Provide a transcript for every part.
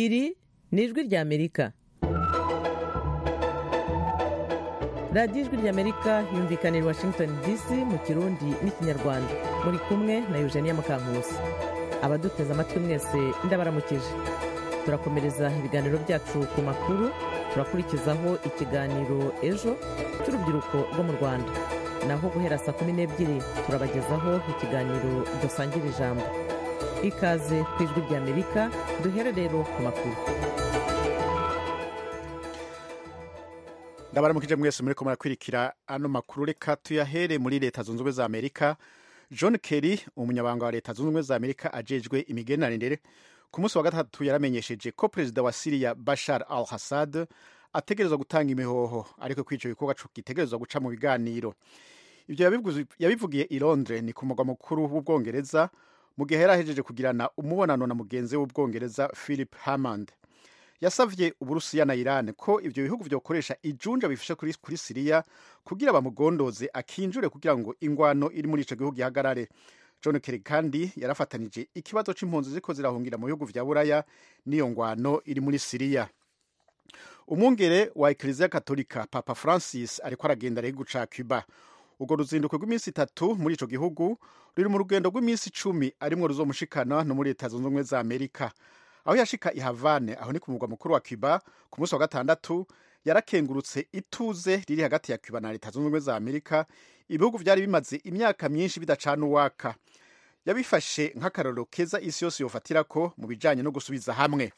ni ijwi ry'amerika radiyo ijwi ry'amerika yumvikana i washington dc mu kirundi n'ikinyarwanda muri kumwe na eugenie mukankusi abaduteze amatwi mwese ndabaramukije turakomereza ibiganiro byacu ku makuru turakurikizaho ikiganiro ejo cy'urubyiruko rwo mu rwanda naho guhera saa kumi n'ebyiri turabagezaho ikiganiro dusangira ijambo ikaze ku ijwi ry'amerika duhere rero ku makuru ndabaramukije mwese muri ko murakwirikira ano makuru reka tuyahere muri leta zunze ubumwe za amerika john kerry umunyabanga wa leta zunze ubumwe za amerika ajejwe imigenderanire ku munsi wa gatatu yaramenyesheje ko perezida wa siriya bashar al hassad ategerezwa gutanga imihoho ariko kwica ibikorwa gitegerezwa guca mu biganiro ibyo yabivugiye i londres ni ku mugwa mukuru w'ubwongereza mu gihe yari ahejeje kugirana umubonano na mugenzi w'ubwongereza philip hammond yasavye uburusiya na iran ko ibyo bihugu byokoresha ijunja bifashe kuri, kuri siriya kugira bamugondoze akinjure kugira ngo ingwano iri muri ico gihugu ihagarare john kerry kandi yarafatanije ikibazo c'impunzi ziko zirahungira mu bihugu vya buraya n'iyo ngwano iri muri siriya umwungere wa ekleziya katolika papa francis ariko aragenda arego guca cuba urwo ruzinduko rw'iminsi itatu muri ico gihugu ruri mu rugendo rw'iminsi icumi arimwo ruzomushikana no muri leta zunze ubumwe za amerika aho yashika i havane aho ni ku mugwa mukuru wa cuba ku munsi wa gatandatu yarakengurutse ituze riri hagati ya cuba na leta zunze ubumwe za amerika ibihugu byari bimaze imyaka myinshi bidacana uwaka yabifashe nk'akarorero keza isi yose yofatira ko mu bijyanye no gusubiza hamwe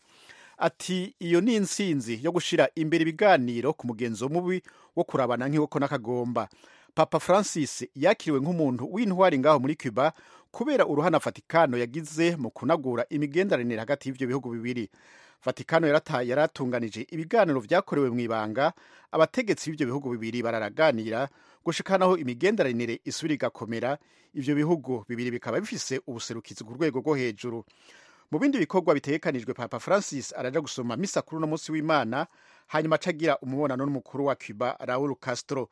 ati iyo ni insinzi yo gushyira imbere ibiganiro ku mugenzo mubi wo kurabana nk'iwoko n'akagomba papa francis yakiriwe nk'umuntu w'intwari ngaho muri cuba kubera uruhana vatikano yagize mu kunagura imigenderanire hagati y'ibyo bihugu bibiri vatikano yaratunganije ibiganiro byakorewe mu ibanga abategetsi b'ibyo bihugu bibiri bararaganira gushikanaho imigenderanire isura igakomera ibyo bihugu bibiri bikaba bifise ubuserukizi ku rwego rwo hejuru mu bindi bikorwa bitegekanijwe papa francis araja gusoma misa kuri uno munsi w'imana hanyuma acagira umubonano n'umukuru wa cuba raul castro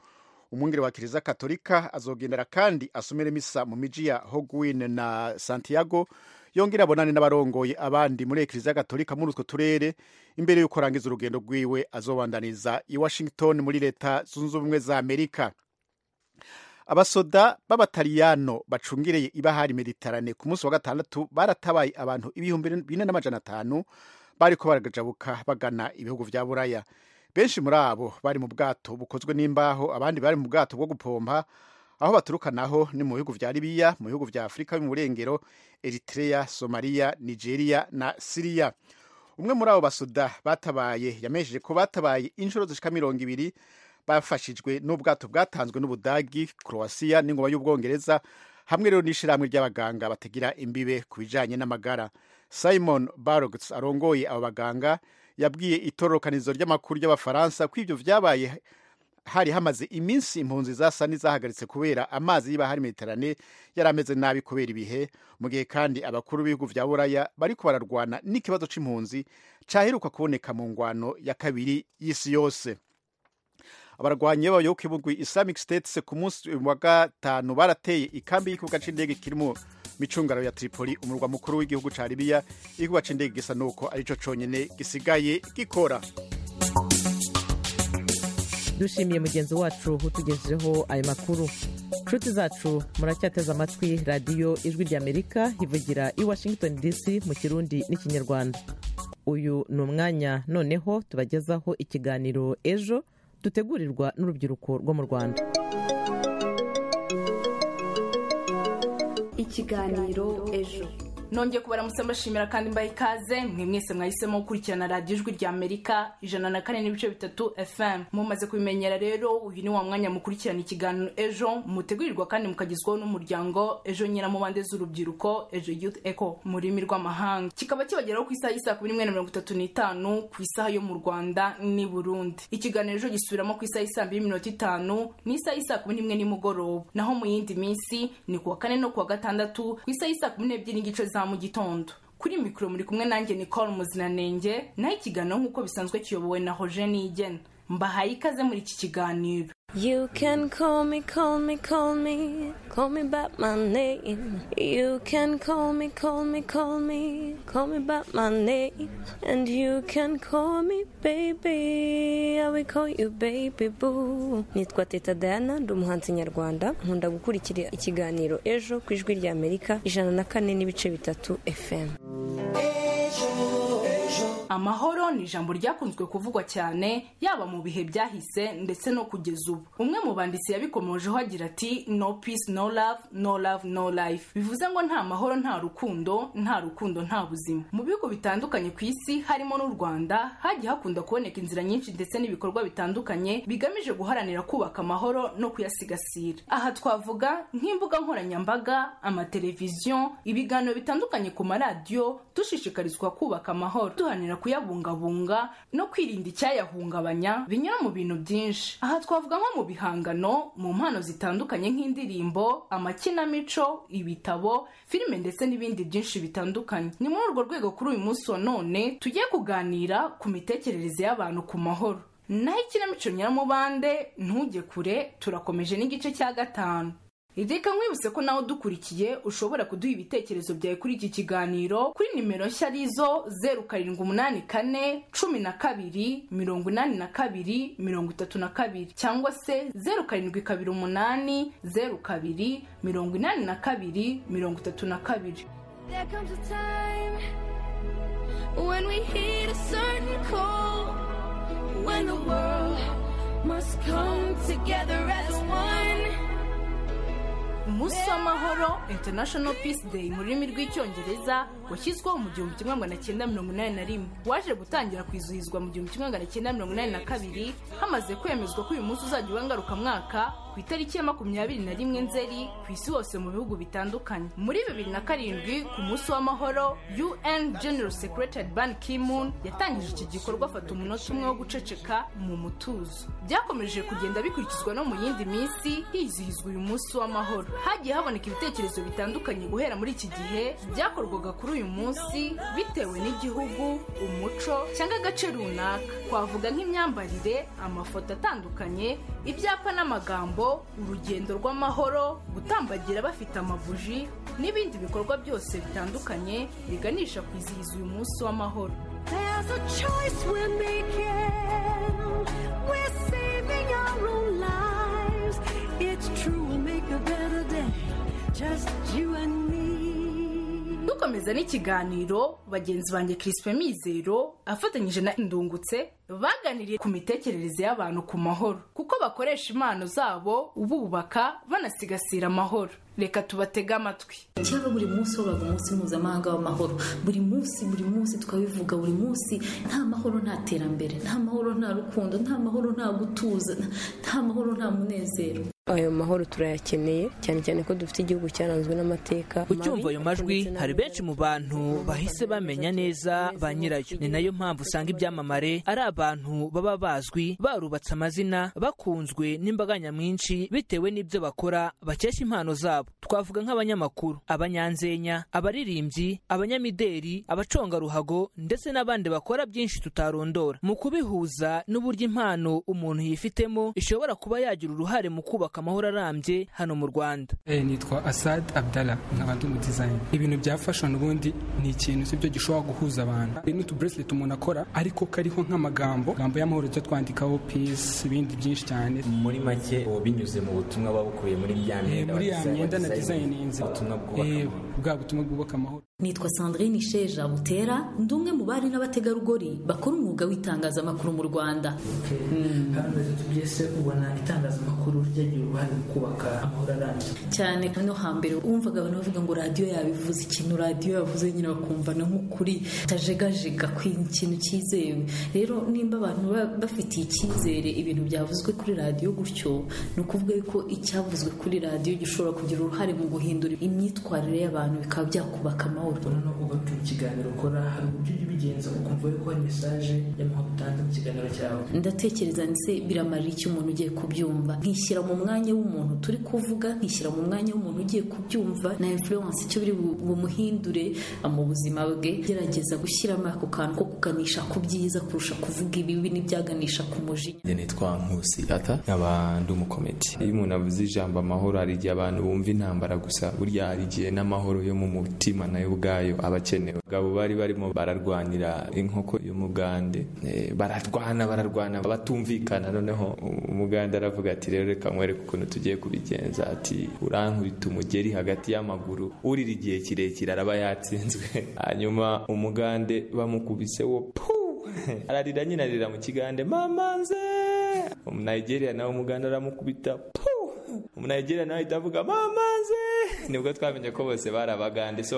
umwungere wa kiliziya katolika azogendera kandi asomere misa mu miji ya hogwin na santiago yongera abonane n'abarongoye abandi muri ekiliziya gatolika muri utwo turere imbere y'uko arangiza urugendo rwiwe azobandaniza i washington muri leta zunze ubumwe za amerika abasoda b'abataliyano bacungereye ibahari mediterane ku munsi wa gatandatu baratabaye abantu ibihumbi bine n'amajana atanu bariko barajabuka bagana ibihugu vya buraya benshi muri abo bari mu bwato bukozwe n'imbaho abandi bari mu bwato bwo gupompa aho baturuka naho ni mu bihugu vya libiya mu bihugu vya afurika y'uburengero eritrea somaliya nigeria na siriya umwe muri abo basuda batabaye yamenyesheje ko batabaye inshuro zishika mirongo ibiri bafashijwe n'ubwato bwatanzwe n'ubudagi croatia n'ingoma y'ubwongereza hamwe rero n'ishyirahamwe ry'abaganga batagira imbibe ku bijanye n'amagara simon barogs arongoye abo baganga yabwiye itororokanizo ry'amakuru y'abafaransa ko ibyo vyabaye hari hamaze iminsi impunzi zasa n'izahagaritse kubera amazi y'ibahari mediterane yari ameze nabi kubera ibihe mu gihe kandi abakuru b'ibihugu vya buraya bariko bararwana n'ikibazo c'impunzi caheruka kuboneka mu ngwano ya kabiri y'isi yose abarwanyi b'abayoboke b'umugwi islamic state ku munsi wa gatanu barateye ikambi y'ikibuga c'indege kirimo micungaro ya tripoli umurwa mukuru w'igihugu ca libiya igihugu c'indege gisa nuko arico conyene gisigaye gikora dushimiye mugenzi wacu utugejejeho ayo makuru nshuti zacu muracyateze amatwi radiyo ijwi ry'amerika ivugira i washington dc mu kirundi n'ikinyarwanda uyu ni umwanya noneho tubagezaho ikiganiro ejo dutegurirwa n'urubyiruko rwo mu rwanda ikiganiro ejo nongeye kubaramutse mbashimira kandi mbaye ikaze mwe mwese mwahisemo gukurikirana radiyo ijwi rya amerika ijana na kane n'ibice bitatu fm mumaze kubimenyera rero uyu ni wa mwanya mukurikirana ikiganiro ejo mutegurirwa kandi mukagezwaho n'umuryango ejo nyina mu bande z'urubyiruko ejo youth eco mu rurimi rw'amahanga kikaba kibageraho ku isaha y'isaa kumi n'imwe na mirongo itatu n'itanu ku isaha yo mu rwanda n'i burundi ikiganiro ejo gisubiramo ku isaha y'isaa mbiri minota itanu n'isaha y'isaa kumi n'imwe nimugoroba naho mu yindi minsi ni kuwa kane no kuwa gatandatu ku isaha y'isaa kumi n'ebyiri n'igice za mu gitondo kuri mikoro muri kumwe nanjye nicole muzinanenge naho ikiganiro nk'uko bisanzwe kiyobowe na hojeni igena mbahaye ikaze muri iki kiganiro You can call me, call me, call me, call me by my name. You can call me, call me, call me, call me by my name. And you can call me baby, I will call you baby boo. Nitwa Teta Diana, ndi umuhanzi nyarwanda, nkunda gukurikira ikiganiro ejo ku ijwi rya Amerika ijana na kane n'ibice bitatu FM. amahoro ni ijambo ryakunzwe kuvugwa cyane yaba mu bihe byahise ndetse no kugeza ubu umwe mu banditsi yabikomojeho agira ati no peace no love no love no life bivuze ngo nta mahoro nta rukundo nta rukundo nta buzima mu bihugu bitandukanye ku isi harimo n'u rwanda hagiye hakunda kuboneka inzira nyinshi ndetse n'ibikorwa bitandukanye bigamije guharanira kubaka amahoro no kuyasigasira aha twavuga nk'imbuga nkoranyambaga amateleviziyo ibiganiro bitandukanye ku maradiyo dushishikarizwa kubaka amahoro duharanira kuyabungabunga no kwirinda icyayahungabanya binyura mu bintu byinshi aha twavuga nko mu bihangano mu mpano zitandukanye nk'indirimbo amakinamico ibitabo filime ndetse n'ibindi byinshi bitandukanye ni muri urwo rwego kuri uyu munsi wa none tugiye kuganira ku mitekerereze y'abantu ku mahoro naho ikinamico nyiramubande ntujye kure turakomeje n'igice cya gatanu Reka nkwibutse ko nawe udukurikiye ushobora kuduha ibitekerezo byawe kuri iki kiganiro kuri nimero nshya arizo zeru karindwi umunani kane cumi na kabiri mirongo inani na kabiri mirongo itatu na kabiri cyangwa se zeru karindwi kabiri umunani zeru kabiri mirongo inani na kabiri mirongo itatu na kabiri There comes a time when we heed a certain call, when the world must come together as one. umunsi w'amahoro international peace day mu rurimi rw'icyongereza washyizweho mu gihumbi kimwe magana cyenda mirongo inani na rimwe waje gutangira kwizihizwa mu gihumbi kimwe magana cyenda mirongo inani na kabiri hamaze kwemezwa ko uyu munsi uzajya uba ngarukamwaka ku itariki ya makumyabiri na rimwe nzeri ku isi hose mu bihugu bitandukanye muri bibiri na karindwi ku munsi w'amahoro un general secretary ban kimun yatangije iki gikorwa afata umunota umwe wo guceceka mu mutuzo byakomeje kugenda bikurikizwa no mu yindi minsi hizihizwa uyu munsi w'amahoro hagiye haboneka ibitekerezo bitandukanye guhera muri iki gihe byakorwaga kuri uyu munsi bitewe n'igihugu umuco cyangwa agace runaka twavuga nk'imyambarire amafoto atandukanye ibyapa n'amagambo urugendo rw'amahoro gutambagira bafite amabuji n'ibindi bikorwa byose bitandukanye biganisha kwizihiza uyu munsi w'amahoro There's a choice we're making. We're saving our own lives. It's true, we'll make a better day. Just you and me. dukomeza n'ikiganiro bagenzi banjye kirispe mizero afatanyije na indungutse baganiriye ku mitekerereze y'abantu ku mahoro kuko bakoresha impano zabo bubaka banasigasira amahoro reka tubatege amatwi cyaba buri munsi wabaga umunsi mpuzamahanga w'amahoro buri munsi buri munsi tukabivuga buri munsi nta mahoro nta terambere nta mahoro nta rukundo nta mahoro nta gutuza nta mahoro nta munezero Ayo mahoro turayakeneye cyane cyane ko dufite igihugu cyaranzwe n'amateka ucyumva ayo majwi hari benshi mu bantu bahise bamenya neza ba nyirayo ni nayo mpamvu usanga ibyamamare ari abantu baba bazwi barubatse amazina bakunzwe n'imbaga nyamwinshi bitewe n'ibyo bakora bakesha impano zabo twavuga nk'abanyamakuru abanyanzenya abaririmbyi abanyamideri abacongaruhago ndetse n'abandi bakora byinshi tutarondora mu kubihuza n'uburyo impano umuntu yifitemo ishobora kuba yagira uruhare mu kubaka amahoro arambye hano mu rwanda Eh, nitwa asad abdallah nkaba ndi umu design ibintu bya fashion ubundi ni ikintu sibyo gishobora guhuza abantu hari n'utubracelet umuntu akora ariko kariho nk'amagambo amagambo y'amahoro tujya twandikaho peace ibindi byinshi cyane muri make ubu binyuze mu butumwa buba bukubiye muri ya Eh, myenda muri ya wa design- myenda na design- designinze ubutumwa bwubaka amahoro. bwa butumwa bwubaka amahoro nitwa sandrine sheja butera ndi umwe mu bari n'abategarugori bakora umwuga w'itangazamakuru mu rwanda hano rero tubyese ubona itangazamakuru ryagira uruhare mu kubaka amahoro arambye cyane no hambere wumvaga abantu bavuga ngo radiyo yabivuze ikintu radiyo yavuze nyine bakumva na nk'ukuri utajegajega ku ikintu cyizewe rero nimba abantu ba- bafitiye icyizere ibintu byavuzwe kuri radiyo gutyo ni ukuvuga yuko icyavuzwe kuri radiyo gishobora kugira uruhare mu guhindura imyitwarire y'abantu bikaba byakubaka amahoro ubona no kugaruka mu kiganiro ukora hari uburyo ujya ubigenza ukumva yuko hari mesaje y'amahoro utanze mu kiganiro cyawe ndatekereza ndetse biramarira icyo umuntu ugiye kubyumva nkishyira mu mwanya mwanya w'umuntu turi kuvuga nkishyira mu mwanya w'umuntu ugiye kubyumva na influence icyo biri bu- bumuhindure mu buzima bwe gerageza gushyiramo ako kantu ko kuganisha ku byiza kurusha kuvuga ibibi n'ibyaganisha ku mujinya njye nitwa nkusi ata nkaba ndi umukomedi iyo umuntu avuze ijambo amahoro hari igihe abantu bumva intambara gusa burya hari igihe n'amahoro yo mu mutima nayo ubwayo aba akenewe abagabo bari barimo bararwanira inkoko yo mu bwande eh, bararwana bararwana batumvikana noneho umuganda aravuga ati rero reka nkwereke ukuntu tugiye kubigenza ati urankubita umugeri hagati y'amaguru urira igihe kirekire araba yatsinzwe hanyuma umugande bamukubise wo puu ararira nyine arira mu kigande mama nze umunayigeriya nawe umuganda aramukubita puu umunayigeriya nawe ahita avuga mama nze nibwo twamenye ko bose bari abagande so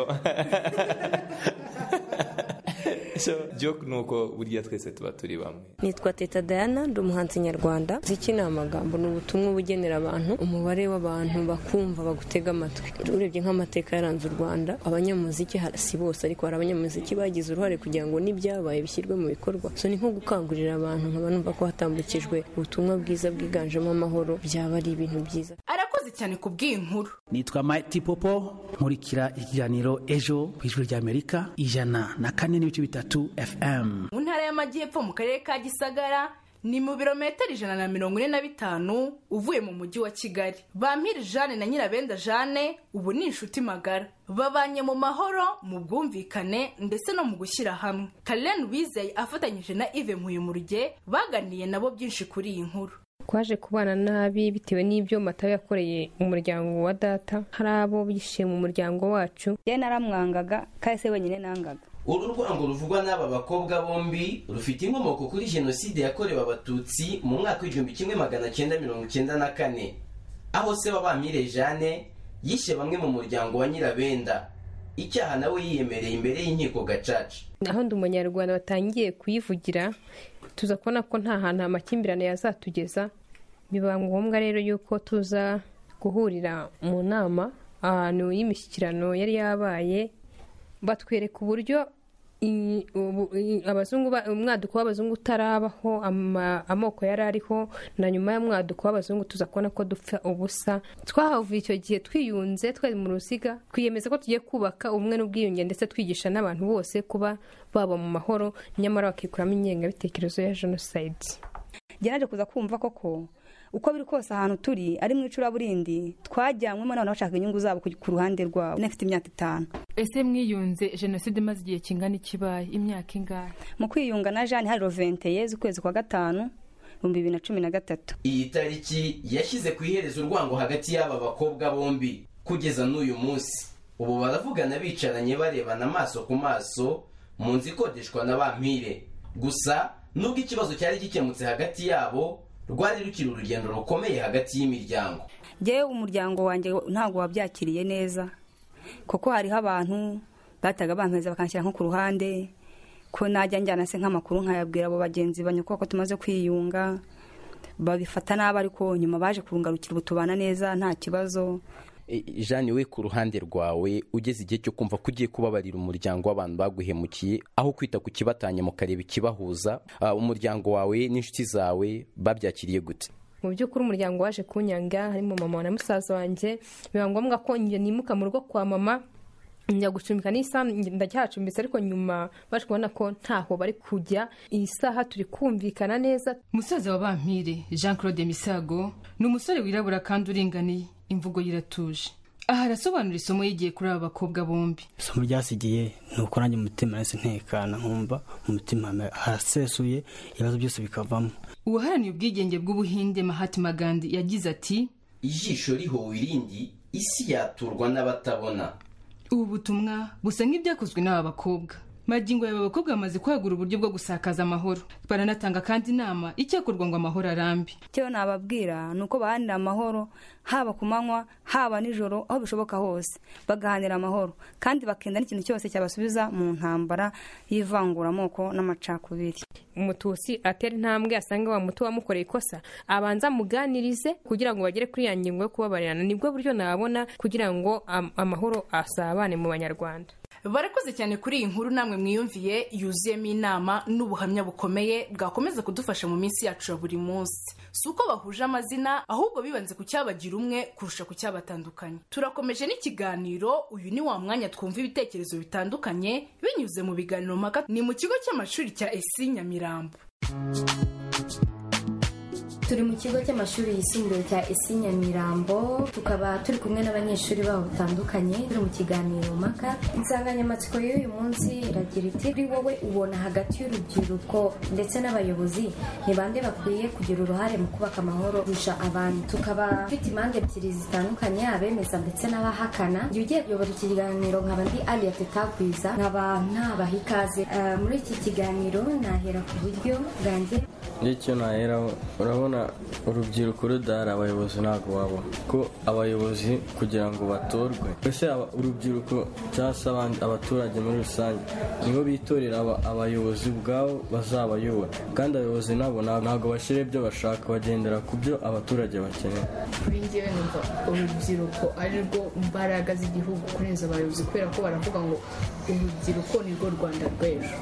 so joke ni uko burya twese tuba turi bamwe nitwa teta diana ndi umuhanzi nyarwanda ziki ni amagambo ni ubutumwa uba ugenera abantu umubare w'abantu bakumva bagutega amatwi urebye nk'amateka yaranze u rwanda abanyamuziki ha- si bose ariko hari abanyamuziki bagize uruhare kugira ngo n'ibyabaye bishyirwe mu bikorwa so ni nko gukangurira abantu nkaba numva ko hatambukijwe ubutumwa bwiza bwiganjemo amahoro byaba ari ibintu byiza arakoze cyane ku bw'inkuru nitwa Mighty Popo nkurikira ikiganiro ejo ku ijwi ry'Amerika ijana na kane n'ibice bitatu FM mu ntara y'amajyepfo mu karere ka gisagara ni mu birometero ijana na mirongo ine na bitanu uvuye mu mujyi wa kigali bampiri jane na nyirabenda jane ubu ni inshuti magara babanye mu mahoro mu bwumvikane ndetse no mu gushyira hamwe karen wizeye afatanyije na ive nkuyumuruge baganiriye nabo byinshi kuri iyi nkuru twaje kubana nabi bitewe n'ibyo matayo yakoreye umuryango wa data hari abo bishe mu muryango wacu ye naramwangaga kandi se wenyine nangaga uru rwango ruvugwa n'aba bakobwa bombi rufite inkomoko kuri jenoside yakorewe abatutsi mu mwaka w'igihumbi kimwe magana cyenda mirongo cyenda na kane aho se wabamire jeanne yishe bamwe mu muryango wa nyirabenda icyaha nawe yiyemereye imbere y'inkiko gacaca aho ndi umunyarwanda batangiye kuyivugira tuza kubona ko nta hantu amakimbirane yazatugeza biba ngombwa rero yuko tuza guhurira mu nama ahantu y'imishyikirano yari yabaye batwereka uburyo i- ubu- i- abazungu ba- umwaduko w'abazungu utarabaho ama- amoko yari ariho na nyuma y'umwaduko w'abazungu tuza kubona ko dupfa ubusa twahavuye icyo gihe twiyunze twari mu ruziga twiyemeza ko tugiye kubaka ubumwe n'ubwiyunge ndetse twigisha n'abantu bose kuba baba mu mahoro nyamara bakikuramo ingengabitekerezo ya jenoside njye naje kuza kumva koko uko biri kose ahantu turi ari mu icuraburindi twajyanywemo n'abantu bashaka inyungu zabo ku ku ruhande rwabo nafite imyaka itanu ese mwiyunze jenoside imaze igihe kingana ikibaye imyaka ingahe mu kwiyunga na jani hari roventeye z'ukwezi kwa gatanu ibihumbi bibiri na cumi na gatatu iyi tariki yashyize ku iherezo urwango hagati y'aba bakobwa bombi kugeza n'uyu munsi ubu baravugana bicaranye barebana amaso ku maso mu nzu ikodeshwa na bampire gusa nubwo ikibazo cyari gikemutse hagati yabo rwari rukiri urugendo rukomeye hagati y'imiryango njyewe umuryango wanjye ntabwo wabyakiriye neza kuko hariho abantu bataga bampeza bakanshyira nko ku ruhande ko najya njyana se nk'amakuru nkayabwira abo bagenzi banyakubaka ko tumaze kwiyunga babifata nabi ariko nyuma baje kungarukira ubu tubana neza nta kibazo E, Jeanne we ku ruhande rwawe ugeze igihe cyo kumva ko ugiye kubabarira umuryango w'abantu baguhemukiye aho kwita ku kibatanya mukareba ikibahuza ah, umuryango wawe n'inshuti zawe babyakiriye gute mu by'ukuri umuryango waje kunyanga harimo mama na musaza wanjye biba ngombwa ko njye nimuka mu rugo kwa mama njya gucumbika n'isaha ndacyahacumbitse ariko nyuma baje kubona ko ntaho bari kujya iyi saha turi kumvikana neza umusaza wa bampire jean claude misago ni umusore wirabura kandi uringaniye imvugo ye iratuje aha arasobanura isomo yigiye kuri aba bakobwa bombi isomo ryasigiye ni uko nanjye mu mutima nahise ntekana nkumva mu mutima harasesuye ibibazo byose bikavamo uwaharaniye ubwigenge bw'ubuhinde mahatma gandhi yagize ati ijisho rihowe irindi isi yaturwa n'abatabona ubu butumwa busa nk'ibyakozwe n'aba bakobwa magingo yaba abakobwa bamaze kwagura uburyo bwo gusakaza amahoro baranatanga kandi inama icyakorwa ngo amahoro arambe icyo nababwira ni uko bahanira amahoro haba ku manywa haba nijoro aho bishoboka hose bagahanira amahoro kandi bakenda n'ikintu cyose cyabasubiza mu ntambara y'ivanguramoko n'amacakubiri umutusi atera intambwe asanga wa muto wamukoreye ikosa abanza amuganirize kugira ngo bagere kuri ya ngingo yo kubabarirana nibwo buryo nabona kugira ngo am- amahoro asabane mu banyarwanda barakoze cyane kuri iyi nkuru namwe mwiyumviye yuzuyemo inama n'ubuhamya bukomeye bwakomeza kudufasha mu minsi yacu ya buri munsi si uko bahuje amazina ahubwo bibanze ku cyabagira umwe kurusha ku cyabatandukanye turakomeje n'ikiganiro uyu ni wa mwanya twumva ibitekerezo bitandukanye binyuze mu biganiro mpaka ni mu kigo cy'amashuri cya esi nyamirambo turi mu kigo cy'amashuri yisumbuye cya esi nyamirambo tukaba turi kumwe n'abanyeshuri babo batandukanye turi mu kiganiro mpaka insanganyamatsiko y'uyu munsi iragira iti kuri wowe ubona hagati y'urubyiruko ndetse n'abayobozi ni bande bakwiye kugira uruhare mu kubaka amahoro kurusha abandi tukaba dufite impande ebyiri zitandukanye abemeza ndetse n'abahakana igihe ugiye kuyobora ikiganiro nkaba ndi aliya tetagwiza nkaba ntabaha ikaze Eh, muri iki kiganiro nahera ku buryo bwanjye icyo naheraho urabona urubyiruko rudahari abayobozi ntabwo wabona ko abayobozi kugira ngo batorwe ese aba- urubyiruko cyangwa se abandi abaturage muri rusange nibo bitorera aba- abayobozi ubwabo bazabayobora kandi abayobozi nabo nta- ntabwo bashyira ibyo bashaka bagendera ku byo abaturage bakeneye kuri njyewe numva urubyiruko ari rwo mbaraga z'igihugu kurenza abayobozi kubera ko baravuga ngo urubyiruko ni rwo rwanda rw'ejo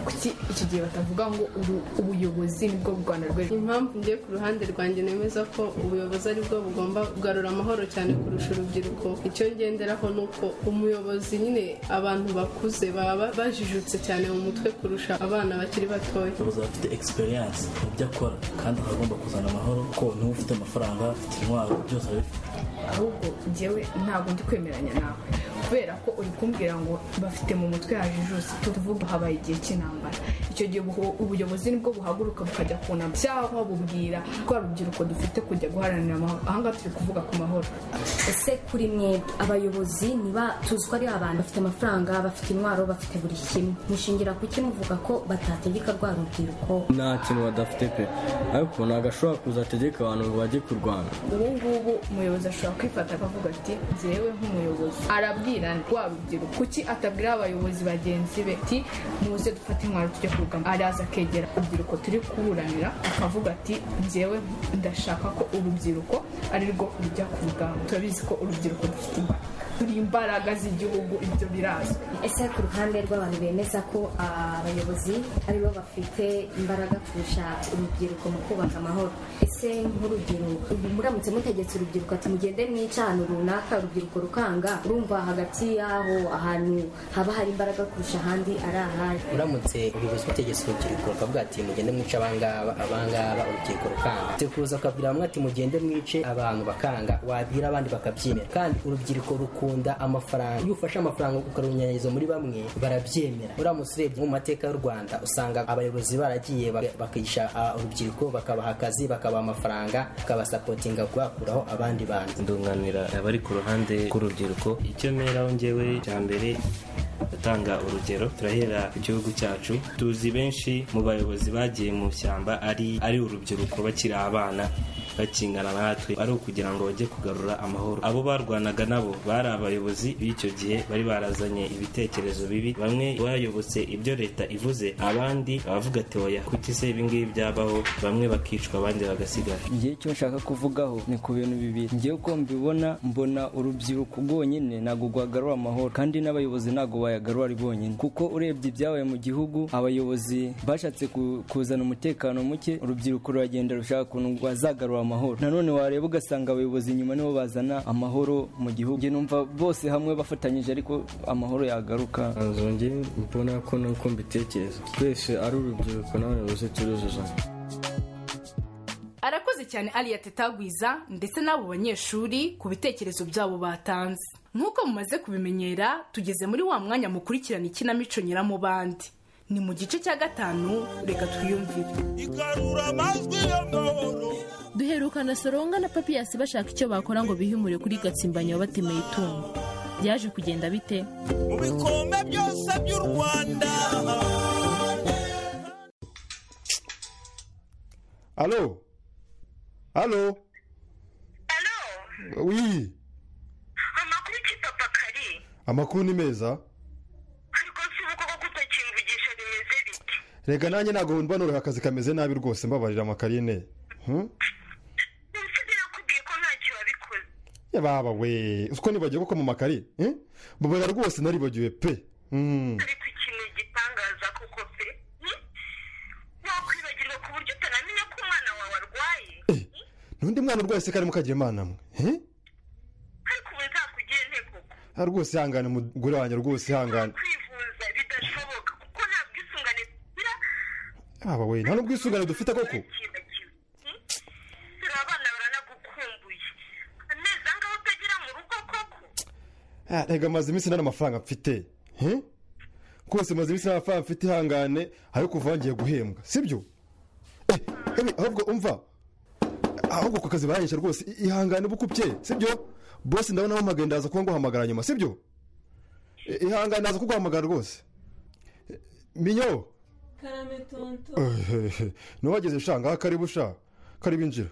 kuki iki gihe batavuga ngo uru- ubuyobozi ni bwo rwanda rw'ejo impamvu njye ku ruhande rwanjye nemeza ko ubuyobozi ari bwo bugomba kugarura amahoro cyane kurusha urubyiruko icyo ngenderaho ni uko umuyobozi nyine abantu bakuze baba bajijutse cyane mu mutwe kurusha abana bakiri batoya umuyobozi aba afite egisperiyanse mu byo akora kandi akaba agomba kuzana amahoro ko niba ufite amafaranga ufite intwaro byose arabifite ahubwo njyewe ntabwo ndi kwemeranya nawe kubera ko uri kumbwira ngo bafite mu mutwe hajijutse tuvuga habaye igihe cy'intambara icyo gihe ubu- ubuyobozi nibwo buhaguruka bukajya kunama cyangwa bubwira ko urubyiruko dufite kujya guharanira amahoro ahangaha turi kuvuga ku mahoro ese kuri mwebwe abayobozi niba tuzi ko ari abantu bafite amafaranga bafite intwaro bafite buri kimwe mushingira ku iki muvuga ko batategeka rwa rubyiruko nta kintu badafite pe ariko ntabwo ashobora kuza ategeka abantu ngo bajye kurwana ubu ngubu umuyobozi ashobora kwifata akavuga ati njyewe nk'umuyobozi arabwira rwa rubyiruko kuki atabwira abayobozi bagenzi be ati muze dufate intwaro tujye kurugamba araza akegera urubyiruko turi kuburanira akavuga ati njyewe ndashaka ko urubyiruko ari rwo rujya ku rugamba turabizi ko urubyiruko rufite imbaraga turi imbaraga z'igihugu ibyo birazwi ese ku ruhande rw'abantu bemeza ko abayobozi aribo bafite imbaraga kurusha urubyiruko mu kubaka amahoro ese nk'urugero ubu muramutse mutegetse urubyiruko ati mugende mwica ahantu runaka urubyiruko rukanga urumva hagati y'aho ahantu haba hari imbaraga kurusha ahandi ari ahari uramutse ubuyobozi butegetse urubyiruko bakavuga ati mugende mwice abangaba abangaba urubyiruko rukanga tekuza ukabwira bamwe ati mugende mwice abantu bakanga wabwira abandi bakabyemera kandi urubyiruko rukunda amafaranga iyo ufashe amafaranga ukarunyanyagiza muri bamwe barabyemera uramutse urebye mu mateka y'u rwanda usanga abayobozi baragiye bak- bakisha ah, urubyiruko bakabaha akazi bakabaha amafaranga bakabasapotinga guhakuraho abandi bantu ndunganira abari ku ruhande rw'urubyiruko icyo mperaho njyewe cya mbere atanga urugero turahera ku gihugu cyacu tuzi benshi mu bayobozi bagiye mu ishyamba ari ari urubyiruko bakiri abana bakingana natwe ari ukugira ngo bajye kugarura amahoro abo barwanaga nabo bari abayobozi b'icyo gihe bari barazanye ibitekerezo bibi bamwe bayobotse ibyo leta ivuze abandi abavuga ati oya kuki se ibi ngibi byabaho bamwe bakicwa abandi bagasigara njyewe icyo nshaka kuvugaho ni ku bintu bibiri njyewe uko mbibona mbona urubyiruko rwonyine ntabwo rwagarura amahoro kandi n'abayobozi ntabwo bayagarura ari bonyine kuko urebye ibyabaye mu gihugu abayobozi bashatse ku- kuzana umutekano muke urubyiruko ruragenda rushaka ukuntu rwazagarura amahoro nanone wareba ugasanga abayobozi nyuma nibo bazana amahoro mu gihugu njye numva bose hamwe bafatanyije ariko amahoro yagaruka nzongere mbona ko nuko mbitekereza twese ari urubyiruko n'abayobozi turuzuzanya arakoze cyane aliya tetagwiza ndetse n'abo banyeshuri ku bitekerezo byabo batanze nk'uko mumaze kubimenyera tugeze muri wa mwanya mukurikirana ikinamico nyiramubandi ni mu gice cya gatanu reka twiyumvire duherukana soronga na papiyasi bashaka icyo bakora ngo bihimure kuri gatsimbanya wabatemeye itungo byaje kugenda bite mu bikombe byose by'u rwanda Allô Allô Allô Oui Amakuru ni meza Rega nanjye ntabwo mbona uri akazi kameze nabi rwose mbabarira amakarine Hmm? Ya baba we uko nibagiwe ko mu makari eh? mbabara rwose naribagiwe pe Mm. ariko ikintu gitangaza kuko pe hmm? wakwibagirwa ku buryo utanamenya ko umwana wawe arwaye n'undi mwana urwaye se karimo kagira imana mwe Eh? ariko ubu nzakugire nte koko Ah, rwose ihangane mugore wanjye rwose ihangane kwivuza bidashoboka kuko nta bwisungane tugira haba we nta n'ubwisungane dufite koko dore abana baranagukumbuye amezi angahe utagera mu rugo koko Ah, rega maze iminsi nta n'amafaranga mfite Eh? rwose maze iminsi nta n'amafaranga mfite ihangane ayo kuva wangiye guhembwa sibyo Eh, Emi, ahubwo umva ahubwo ku kazi baranyisha rwose i- ihangane uba ukupye sibyo bose ndabona wahamagaye ndaza kuba nguhamagara nyuma sibyo Eh, ihangane ndaza kuguhamagara rwose Eh, minyo karame tonto nubageze sha ngaha karibu sha karibu injira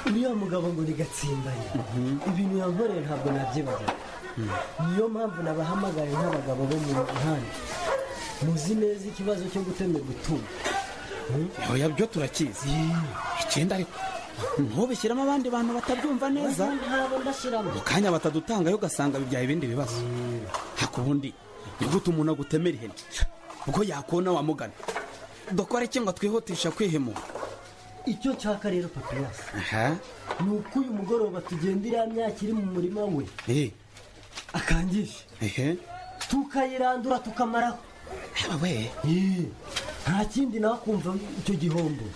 uriya mugabo ngo ni gatsimbanye ibintu yankoreye ntabwo nabyibagiwe niyo mpamvu nabahamagaye nk'abagabo bo mu muhanda muzi neza ikibazo cyo gutemerwa gutunga oya byo turakizi ikindi ariko ntubishyiremo abandi bantu batabyumva neza ntabo ndashyiramo mu kanya batadutangayo ugasanga bibyaye ibindi bibazo haka ubundi ni gute umuntu agutemera ihene ubwo yakona wamugana dukora iki ngo twihutisha kwihimura icyo cyaka rero papiyasi aha ni uko uyu mugoroba tugenda iriya myaka iri mu murima we eh akangisha ehe tukayirandura tukamaraho we nta kindi nawe kumva icyo gihombo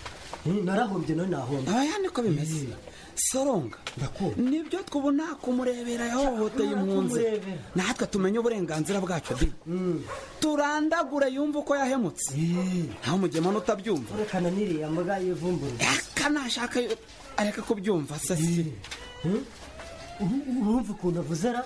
Eh, narahombye nawe nahomba aya niko bimeze soronga nibyo twubona kumurebera yahohoteye impunzi kumurebera. natwe tumenye uburenganzira bwacu di turandagure yumva uko yahemutse ntawe umugema n'utabyumva rekana niriya mbwa yivumbura kanashaka areka kubyumva se si urumva ukuntu avuzera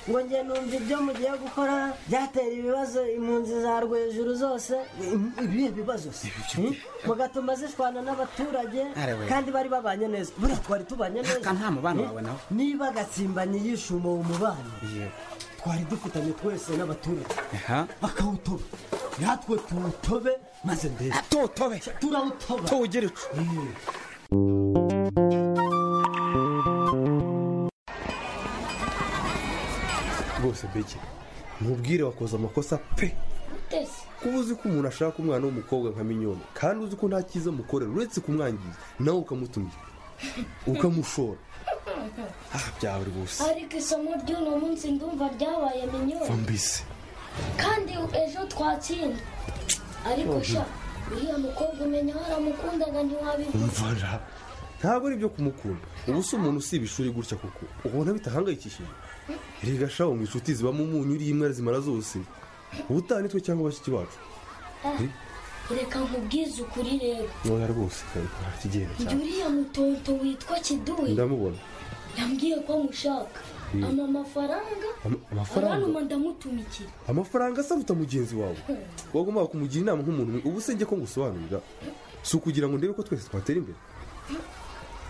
ngo njye numva ibyo mugiye gukora byatera ibibazo impunzi za rwejuru zose Im- ibihe bibazo se Hmm? mugatuma zishwana n'abaturage Arebe. kandi bari babanye neza buriya twari tubanye neza nta mubano Eh? wawe nawe. niba gatsimbanye yishuma uwo mubano twari dufitanye twese n'abaturage akawutoba natwe tuwutobe maze mbere tuwutobe turawutoba tuwugire icu rwose bege mubwire wakoze amakosa pe kuba uzi ko umuntu ashaka umwana w'umukobwa nka minyoni kandi uzi ko nta cyiza amukorera uretse kumwangiza nawe ukamutumira ukamushora ah byaba rwose ariko isomo ry'uno munsi ndumva ryabaye va minyoni mbese kandi ejo twatsinda ariko sha uriya mukobwa umenya waramukundaga ntiwabivuze umvara ntabwo ari ibyo kumukunda ubu si umuntu usiba ishuri gutya kuko ubona bitahangayikishije rega shaho ngo inshuti zibamo umunyu uriye imwe zimara zose ubutaha nitwe cyangwa bashiki bacu Eh, reka nkubwize ukuri rero ntoya rwose nta kigenda njye cyane uriya mutonto witwa kiduyi ndamubona yambwiye ko amushaka Mm. ama mafaranga Ama- amafaranga aranuma ndamutumikira amafaranga asaruta mugenzi wawe wagombaga kumugira inama nk'umuntu umwe ubu se njye ko ngusobanurira si ukugira ngo ndebe ko twese twatera imbere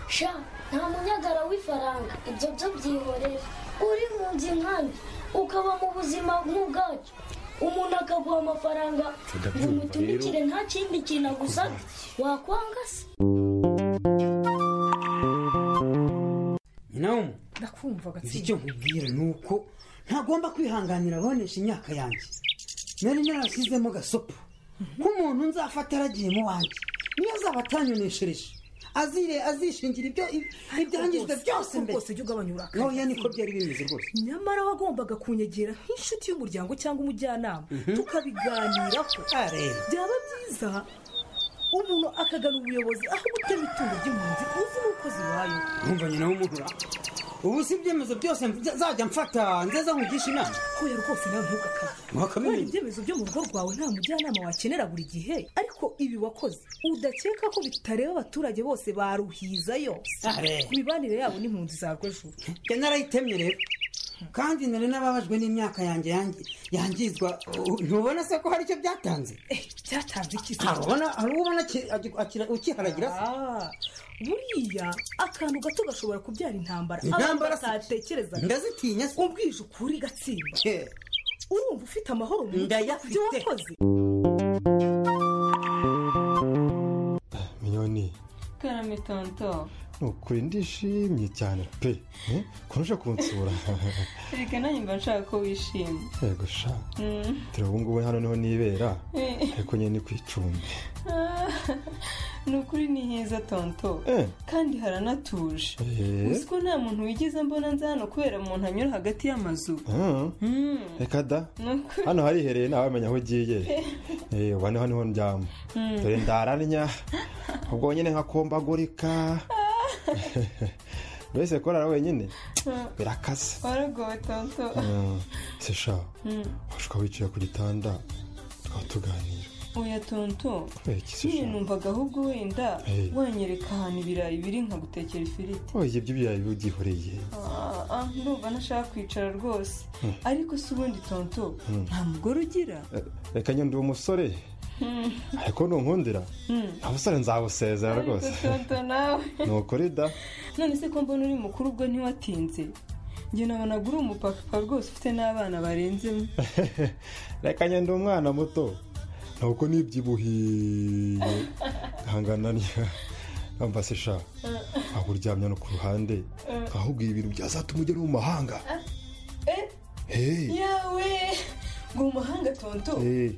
sha nta munyagara w'ifaranga ibyo byo byihorera uri mu nzu nkanjye ukaba mu buzima nk'ubwacyo umuntu akaguha amafaranga Ndabyumva ngo umutumikire rero. nta kindi kintu agusabye wakwanga se nyinawe ndakumva nzi icyo nkubwira ni uko ntagomba kwihanganira abonesha imyaka yanjye nari narashyizemo gasopo nk'umuntu nzafata aragiye mu wanjye niyo azaba atanyoneshereje azire azishingira ibyo ibyangijwe byose mbere rwose ujya ugabanya uburakari ntoya niko byari bimeze rwose nyamara wagombaga kunyegera nk'inshuti y'umuryango cyangwa umujyanama Mhm. tukabiganiraho Areba. byaba byiza umuntu akagana ubuyobozi aho gutema itungo ry'impunzi uzi n'uko zibayeho nkumva nyina w'umuntu ra ubu si ibyemezo byose nza- zajya mfata nzeza nkugisha inama hoya rwose nawe ntugakabye Wakabimenya. Kubera ibyemezo byo mu rugo rwawe nta mujyanama wakenera buri gihe ariko ibi wakoze udakeka ko bitareba abaturage bose baruhizayo Areba. imibanire yabo n'impunzi za rwejuru njye narayitemye rero kandi nari n'ababajwe n'imyaka yanjye yangi- yangizwa U- ntubona se ko hari icyo byatanze byatanze iki se? hari ubona hari ubona ki- agi- akira- ukiharagira se Ah, buriya akantu gato gashobora kubyara intambara Intambara se? batatekerezaga ndazitinya se ubwije ukuri gatsimba urumva ufite amahoro mu nzu Ndayafite. ibyo wakoze minyoni karame tonto tonto ni ukuri ndishimye cyane pe eh, ukuntu uje kunsura reka nanjye mba nshaka ko wishima yego sha Mm. dore ubu ngubu hano niho nibera Eh. ariko nyine ni ku icumbi Ah, ni ukuri ni heza tonto Eh. kandi haranatuje Eh. uzi ko nta muntu wigeze mbona nza hano kubera umuntu anyura hagati y'amazu Mm. Mm. reka da Ni ukuri. hano harihereye ntawamenya aho ugiye Eh, ubu niho niho ndyama Mm. dore ndararnya ubwo nyine nkakombagurika mbese korara wenyine Ah, birakasa waragowe tonto Mm, se sha Mm. washobora wicaye ku gitanda tukaba tuganira oya tonto Iki se nyine sha numvaga ahubwo wenda Eh. wanyereka ahantu ibirayi biri nkagutekera ifiriti Oh, ibyo by'ibirayi byihoreye Ah, ah, ndumva ntashaka kwicara rwose Mm. ariko si ubundi tonto Mm. nta mugore ugira Eh, reka nyine ndi umusore Mm. ariko nunkundira Mm. nta busore nzabusezera rwose Ariko tonto nawe ni ukuri da none se ko mbona uri mukuru ubwo ntiwatinze njye nabonaga uri umupapa rwose ufite n'abana barenzemo reka nyine ndi umwana muto ntabwo nibyibuhiye ntangananya namba se sha aho uryamye no ku ruhande ahubwo ibi bintu byazatuma ugera mu mahanga Eh, Hey. yawe ngo mu mahanga tonto Eh.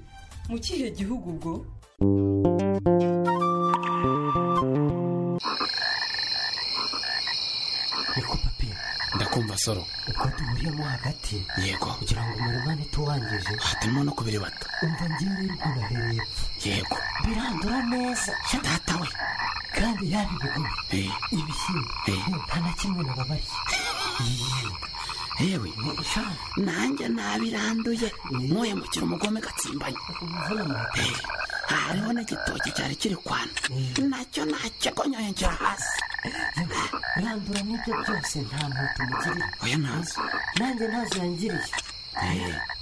mu kihe gihugu ubwo niko papi ndakumva soro uko duhuriyemo hagati yego kugira ngo umurumane tuwangije hatarimo no kubiribata umva ngewe rero ukuntu ahereye hepfo yego birandura neza data we kandi yaba ibigori Eh. ibishyimbo nta na kimwe nababarye yewe nanjye nabiranduye nkuye mukira umugome gatsimbanye Eh, hariho n'igitoki cyari kiri kwana nacyo nacyo konyongera hasi randura n'ibyo byose nta muntu mugirira oya ntazo nanjye ntazo yangiriye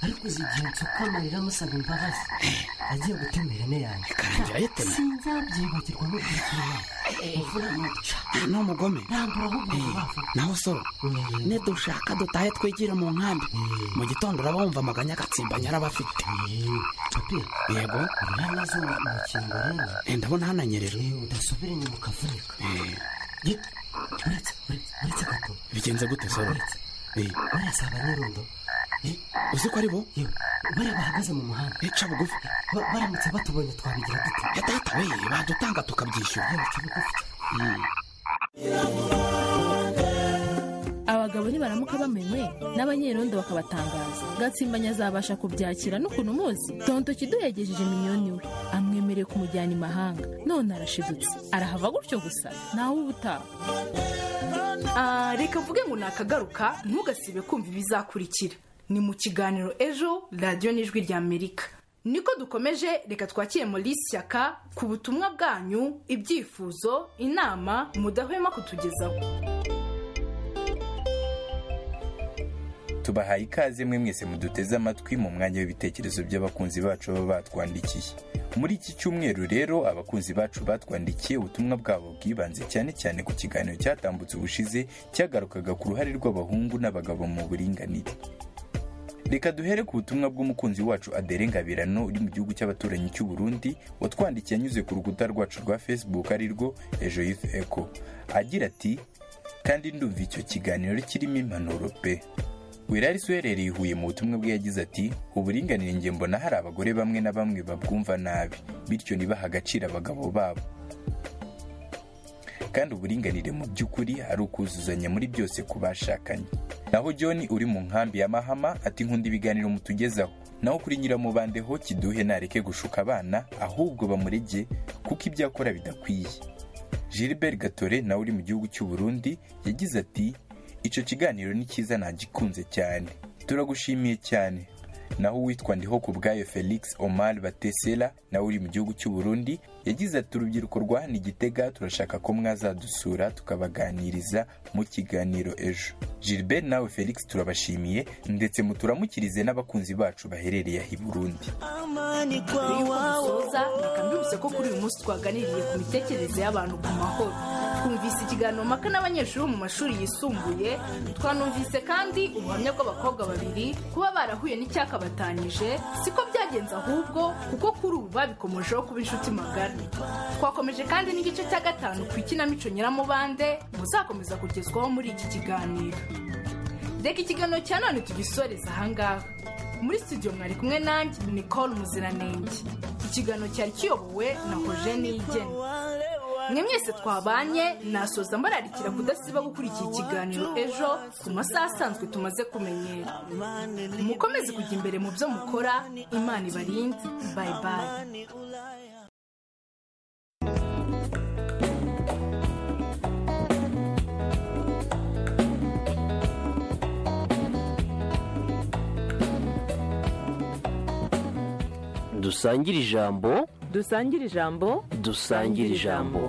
ariko uzi igihe nsuka amarira amusaba imbabazi agiye gutema ihene yanjye ikarangira ayitema? sinzabyibagirwa no kuyikura imvura nuca ni umugome randura ahubwo ubavu naho soro nidushaka dutahe twigire mu nkambi mu gitondo uraba wumva amaganya agatsimbanya araba afite yego uranazuba umukingo rero Eh, ndabona hananyerera udasubira inyuma ukavunika Ye- uretse uretse uretse gato bigenze gute soro Eh, bariya si abanyerondo uzi ko ari bo bariya bahagaze mu muhanda bica bugufi baramutse batubonye twabigira dute data we badutanga tukabyishyura Mm. abagabo nibaramuka bamenwe n'abanyerondo bakabatangaza gatsimbanya azabasha kubyakira n'ukuntu muzi tonto kiduhegejeje miliyoni we amwemereye kumujyana imahanga none arashidutse arahava gutyo gusa nawe uba utaha Ah, reka mvuge ngo nakagaruka ntugasibe kumva ibizakurikira ni mu kiganiro ejo radiyo n'ijwi rya amerika niko dukomeje reka twakire muri shyaka ku butumwa bwanyu ibyifuzo inama mudahwema kutugezaho tubahaye ikaze mwe mwese muduteze amatwi mu mwanya w'ibitekerezo by'abakunzi bacu baba batwandikiye muri iki cyumweru rero abakunzi bacu batwandikiye ubutumwa bwabo bwibanze cyane cyane ku kiganiro cyatambutse ubushize cyagarukaga ku ruhare rw'abahungu n'abagabo mu buringanire reka duhere ku butumwa bw'umukunzi wacu adere ngabirano uri mu gihugu cy'abaturanyi cy'u burundi watwandikiye anyuze ku rukuta rwacu rwa facebook arirwo ejo youth echo agira ati kandi ndumva icyo kiganiro kirimo impanuro pe wirari uherereye i huye mu butumwa bwe yagize ati uburinganire njye mbona hari abagore bamwe na bamwe babwumva nabi bityo ntibahe agaciro abagabo babo kandi uburinganire mu by'ukuri ari ukuzuzanya muri byose ku bashakanye naho john uri mu nkambi ya mahama ati nkunda ibiganiro mutugezaho naho kuri nyiramubande ho kiduhe nareke gushuka abana ahubwo bamurege kuko ibyo akora bidakwiye gilbert gatore nawe uri mu gihugu cy'u burundi yagize ati icyo kiganiro ni cyiza nagikunze cyane turagushimiye cyane naho uwitwa ndiho ku bwayo felix omar batesela nawe uri mu gihugu cy'u burundi yagize ati urubyiruko rwa hano i gitega turashaka ko mwazadusura tukabaganiriza mu kiganiro ejo gilbert nawe felix turabashimiye ndetse muturamukirize n'abakunzi bacu baherereye aha i burundi mbere y'uko dusoza reka mbibutse ko kuri uyu munsi twaganiriye ku mitekerereze y'abantu ku mahoro twumvise ikiganiro mpaka n'abanyeshuri bo mu mashuri yisumbuye twanumvise kandi ubuhamya bw'abakobwa babiri kuba barahuye n'icyakabatanyije siko byagenze ahubwo kuko kuri ubu babikomojeho kuba inshuti magari twakomeje kandi n'igice cya gatanu ku ikinamico nyiramubande muzakomeza kugezwaho muri iki kiganiro reka ikiganiro cya none tugisoreze ahangaha muri studio mwari kumwe nanjye nicole muziranenge iki kiganiro cyari kiyobowe na hojeni yigeni mwe mwese twabanye nasoza mbararikira kudasiba gukurikira ikiganiro ejo ku masaha asanzwe tumaze kumenyera mukomeze kujya imbere mu byo mukora imana ibarinde bayi bayi dusangire ijambo dusangire ijambo dusangire ijambo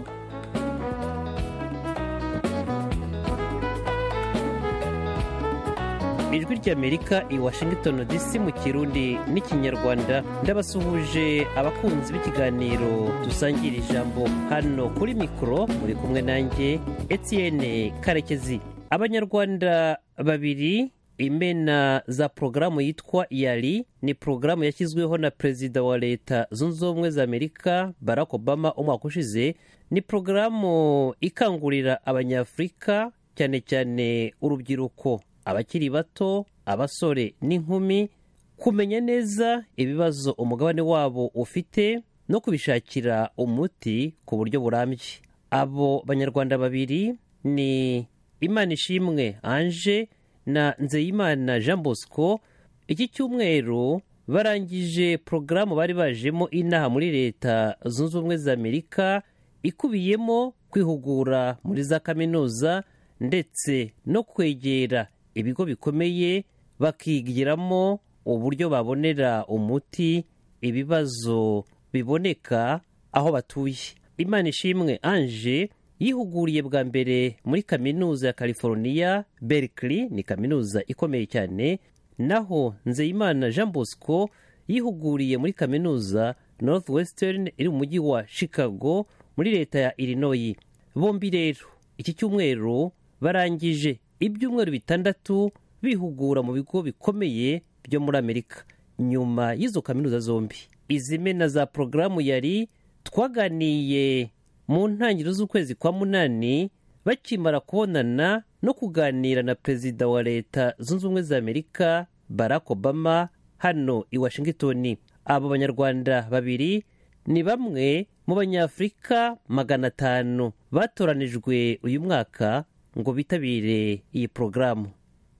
ijwi ry'amerika i washington dc mu kirundi n'ikinyarwanda ndabasuhuje abakunzi b'ikiganiro dusangira ijambo hano kuri mikoro muri kumwe nanjye etienne karekezi abanyarwanda babiri imena za porogaramu yitwa yari ni porogaramu yashyizweho na perezida wa leta zunze ubumwe za amerika barack obama umwaka ushize ni porogaramu ikangurira abanyafurika cyane cyane urubyiruko abakiri bato abasore n'inkumi kumenya neza ibibazo umugabane wabo ufite no kubishakira umuti ku buryo burambye abo banyarwanda babiri ni imana ishimwe anje na nzeyimana jean bosco iki cyumweru barangije porogaramu bari bajemo inaha muri leta zunze ubumwe za amerika ikubiyemo kwihugura muri za kaminuza ndetse no kwegera ibigo bikomeye bakigiramo uburyo babonera umuti ibibazo biboneka aho batuye imana ishimwe anje yihuguriye bwa mbere muri kaminuza ya california berkeley ni kaminuza ikomeye cyane naho nzeyimana jean bosco yihuguriye muri kaminuza northwestern iri mu mujyi wa chicago muri leta ya illinois bombi rero iki cyumweru barangije ibyumweru bitandatu bihugura mu bigo bikomeye byo muri amerika nyuma y'izo kaminuza zombi izimena za porogaramu yari twaganiye mu ntangiriro z'ukwezi kwa munani bakimara kubonana no kuganira na perezida wa leta zunze ubumwe za amerika barack obama hano i washington abo banyarwanda babiri ni bamwe mu banyafurika magana atanu batoranijwe uyu mwaka ngo bitabire iyi porogaramu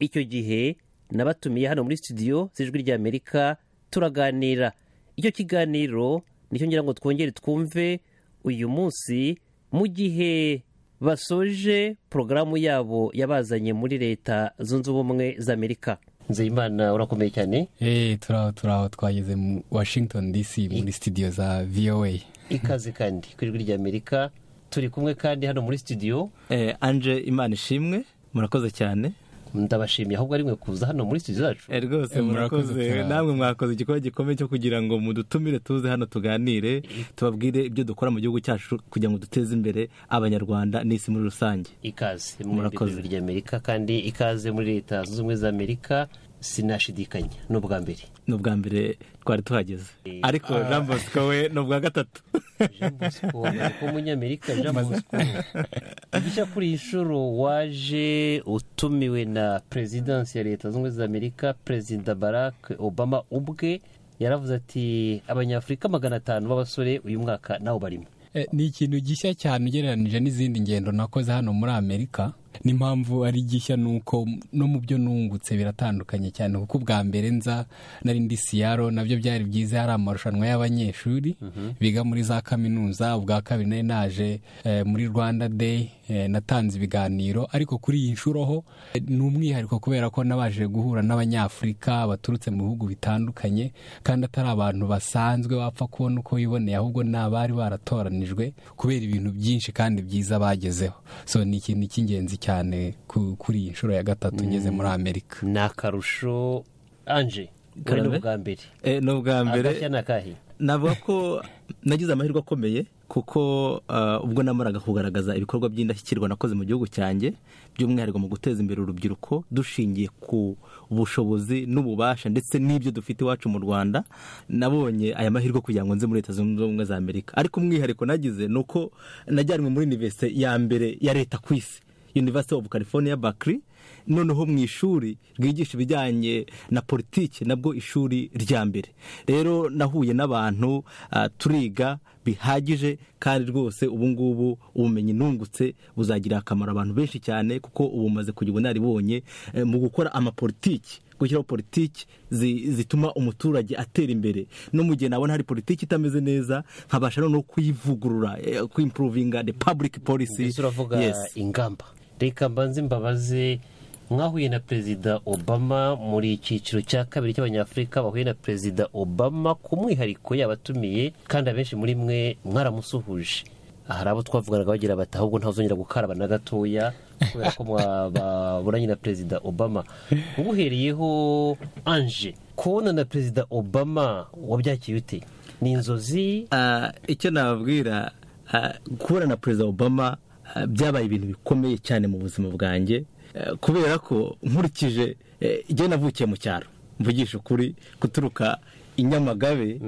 icyo gihe nabatumiye hano muri studio z'ijwi rya amerika turaganira icyo kiganiro nicyo ngira ngo twongere twumve uyu munsi mu gihe basoje porogaramu yabo yabazanye muri leta zunze ubumwe za amerika nzeyimana urakomeye cyane eee turaho turaho twageze mu washington dc muri studio za voa ikaze kandi ku ijwi rya amerika turi kumwe kandi hano muri studio eee anje imana ishimwe murakoze cyane ndabashimiye ahubwo ari mwe kuza hano muri studio zacu rwose murakoze namwe mwakoze igikorwa gikomeye cyo kugira ngo mudutumire tuze hano tuganire tubabwire ibyo dukora mu gihugu cyacu kugira ngo duteze imbere abanyarwanda n'isi muri rusange ikaze muri rya amerika kandi ikaze muri leta zunze ubumwe za amerika sinashidikanya ni ubwa mbere ni ubwa mbere twari tuhageze ariko jean bosco we ni ubwa gatatu jean bosco w'umunyamerika jean bosco igice kuri iyi nshuro waje utumiwe na perezidansi ya leta zunze ubumwe za amerika perezida barack obama ubwe yaravuze ati abanyafurika magana atanu b'abasore uyu mwaka nawe barimo ni ikintu gishya cyane ugereranije n'izindi ngendo nakoze hano muri amerika n'impamvu ari gishya ni uko no mu byo nungutse biratandukanye cyane kuko ubwa mbere nza nari ndi siyaro nabyo byari byiza hari amarushanwa y'abanyeshuri biga muri za kaminuza ubwa kabiri nari naje muri rwanda day natanze ibiganiro ariko kuri iyi nshuro ho ni umwihariko kubera ko nabaje guhura n'abanyafurika baturutse mu bihugu bitandukanye kandi atari abantu basanzwe bapfa kubona uko biboneye ahubwo ni abari baratoranijwe kubera ibintu byinshi kandi byiza bagezeho so ni ikintu cy'ingenzi cyane kuri iyi nshuro ya gatatu ngeze muri amerika ni akarusho anje ni ubwa mbere ni ubwa mbere agashya ni akahe navuga ko nagize amahirwe akomeye kuko ah, ubwo namaraga kugaragaza ibikorwa by'indashyikirwa nakoze mu gihugu cyanjye by'umwihariko mu guteza imbere urubyiruko dushingiye ku bushobozi n'ububasha ndetse n'ibyo dufite iwacu mu rwanda nabonye aya mahirwe kugira ngo nze muri leta zunze ubumwe za amerika ariko umwihariko nagize ni uko najyanwe muri univerisite ya mbere ya leta ku isi University of California Berkeley noneho mu ishuri ryigisha ibijyanye na politiki nabwo ishuri rya mbere rero nahuye n'abantu ah, turiga bihagije kandi rwose ubu ngubu ubumenyi nungutse buzagirira akamaro abantu benshi cyane kuko ubu maze kugira ubunararibonye eh, mu gukora amapolitiki gushyiraho politiki zi- zituma umuturage atera imbere no mu gihe nabona hari politiki itameze neza nkabasha noneho kuyivugurura eh, kuimprovinga the public policy mbese uravuga ingamba reka mbanze mbabaze mwahuye na perezida obama muri icyiciro cya kabiri cy'abanyafurika bahuye na perezida obama ku mwihariko yabatumiye kandi abenshi muri mwe mwaramusuhuje hari abo twavuganaga bagira bati ahubwo ntazongera gukaraba na gatoya kubera ko mwaburanye na perezida obama ubuhereyeho anje kubona na perezida obama wabyakiye ute ni inzozi Ah, icyo nababwira ah, guhura na perezida obama ah, byabaye ibintu bikomeye cyane mu buzima bwanjye eh, kubera ko nkurikije eh, igihe navukiye mu cyaro mvugisha ukuri guturuka i nyamagabe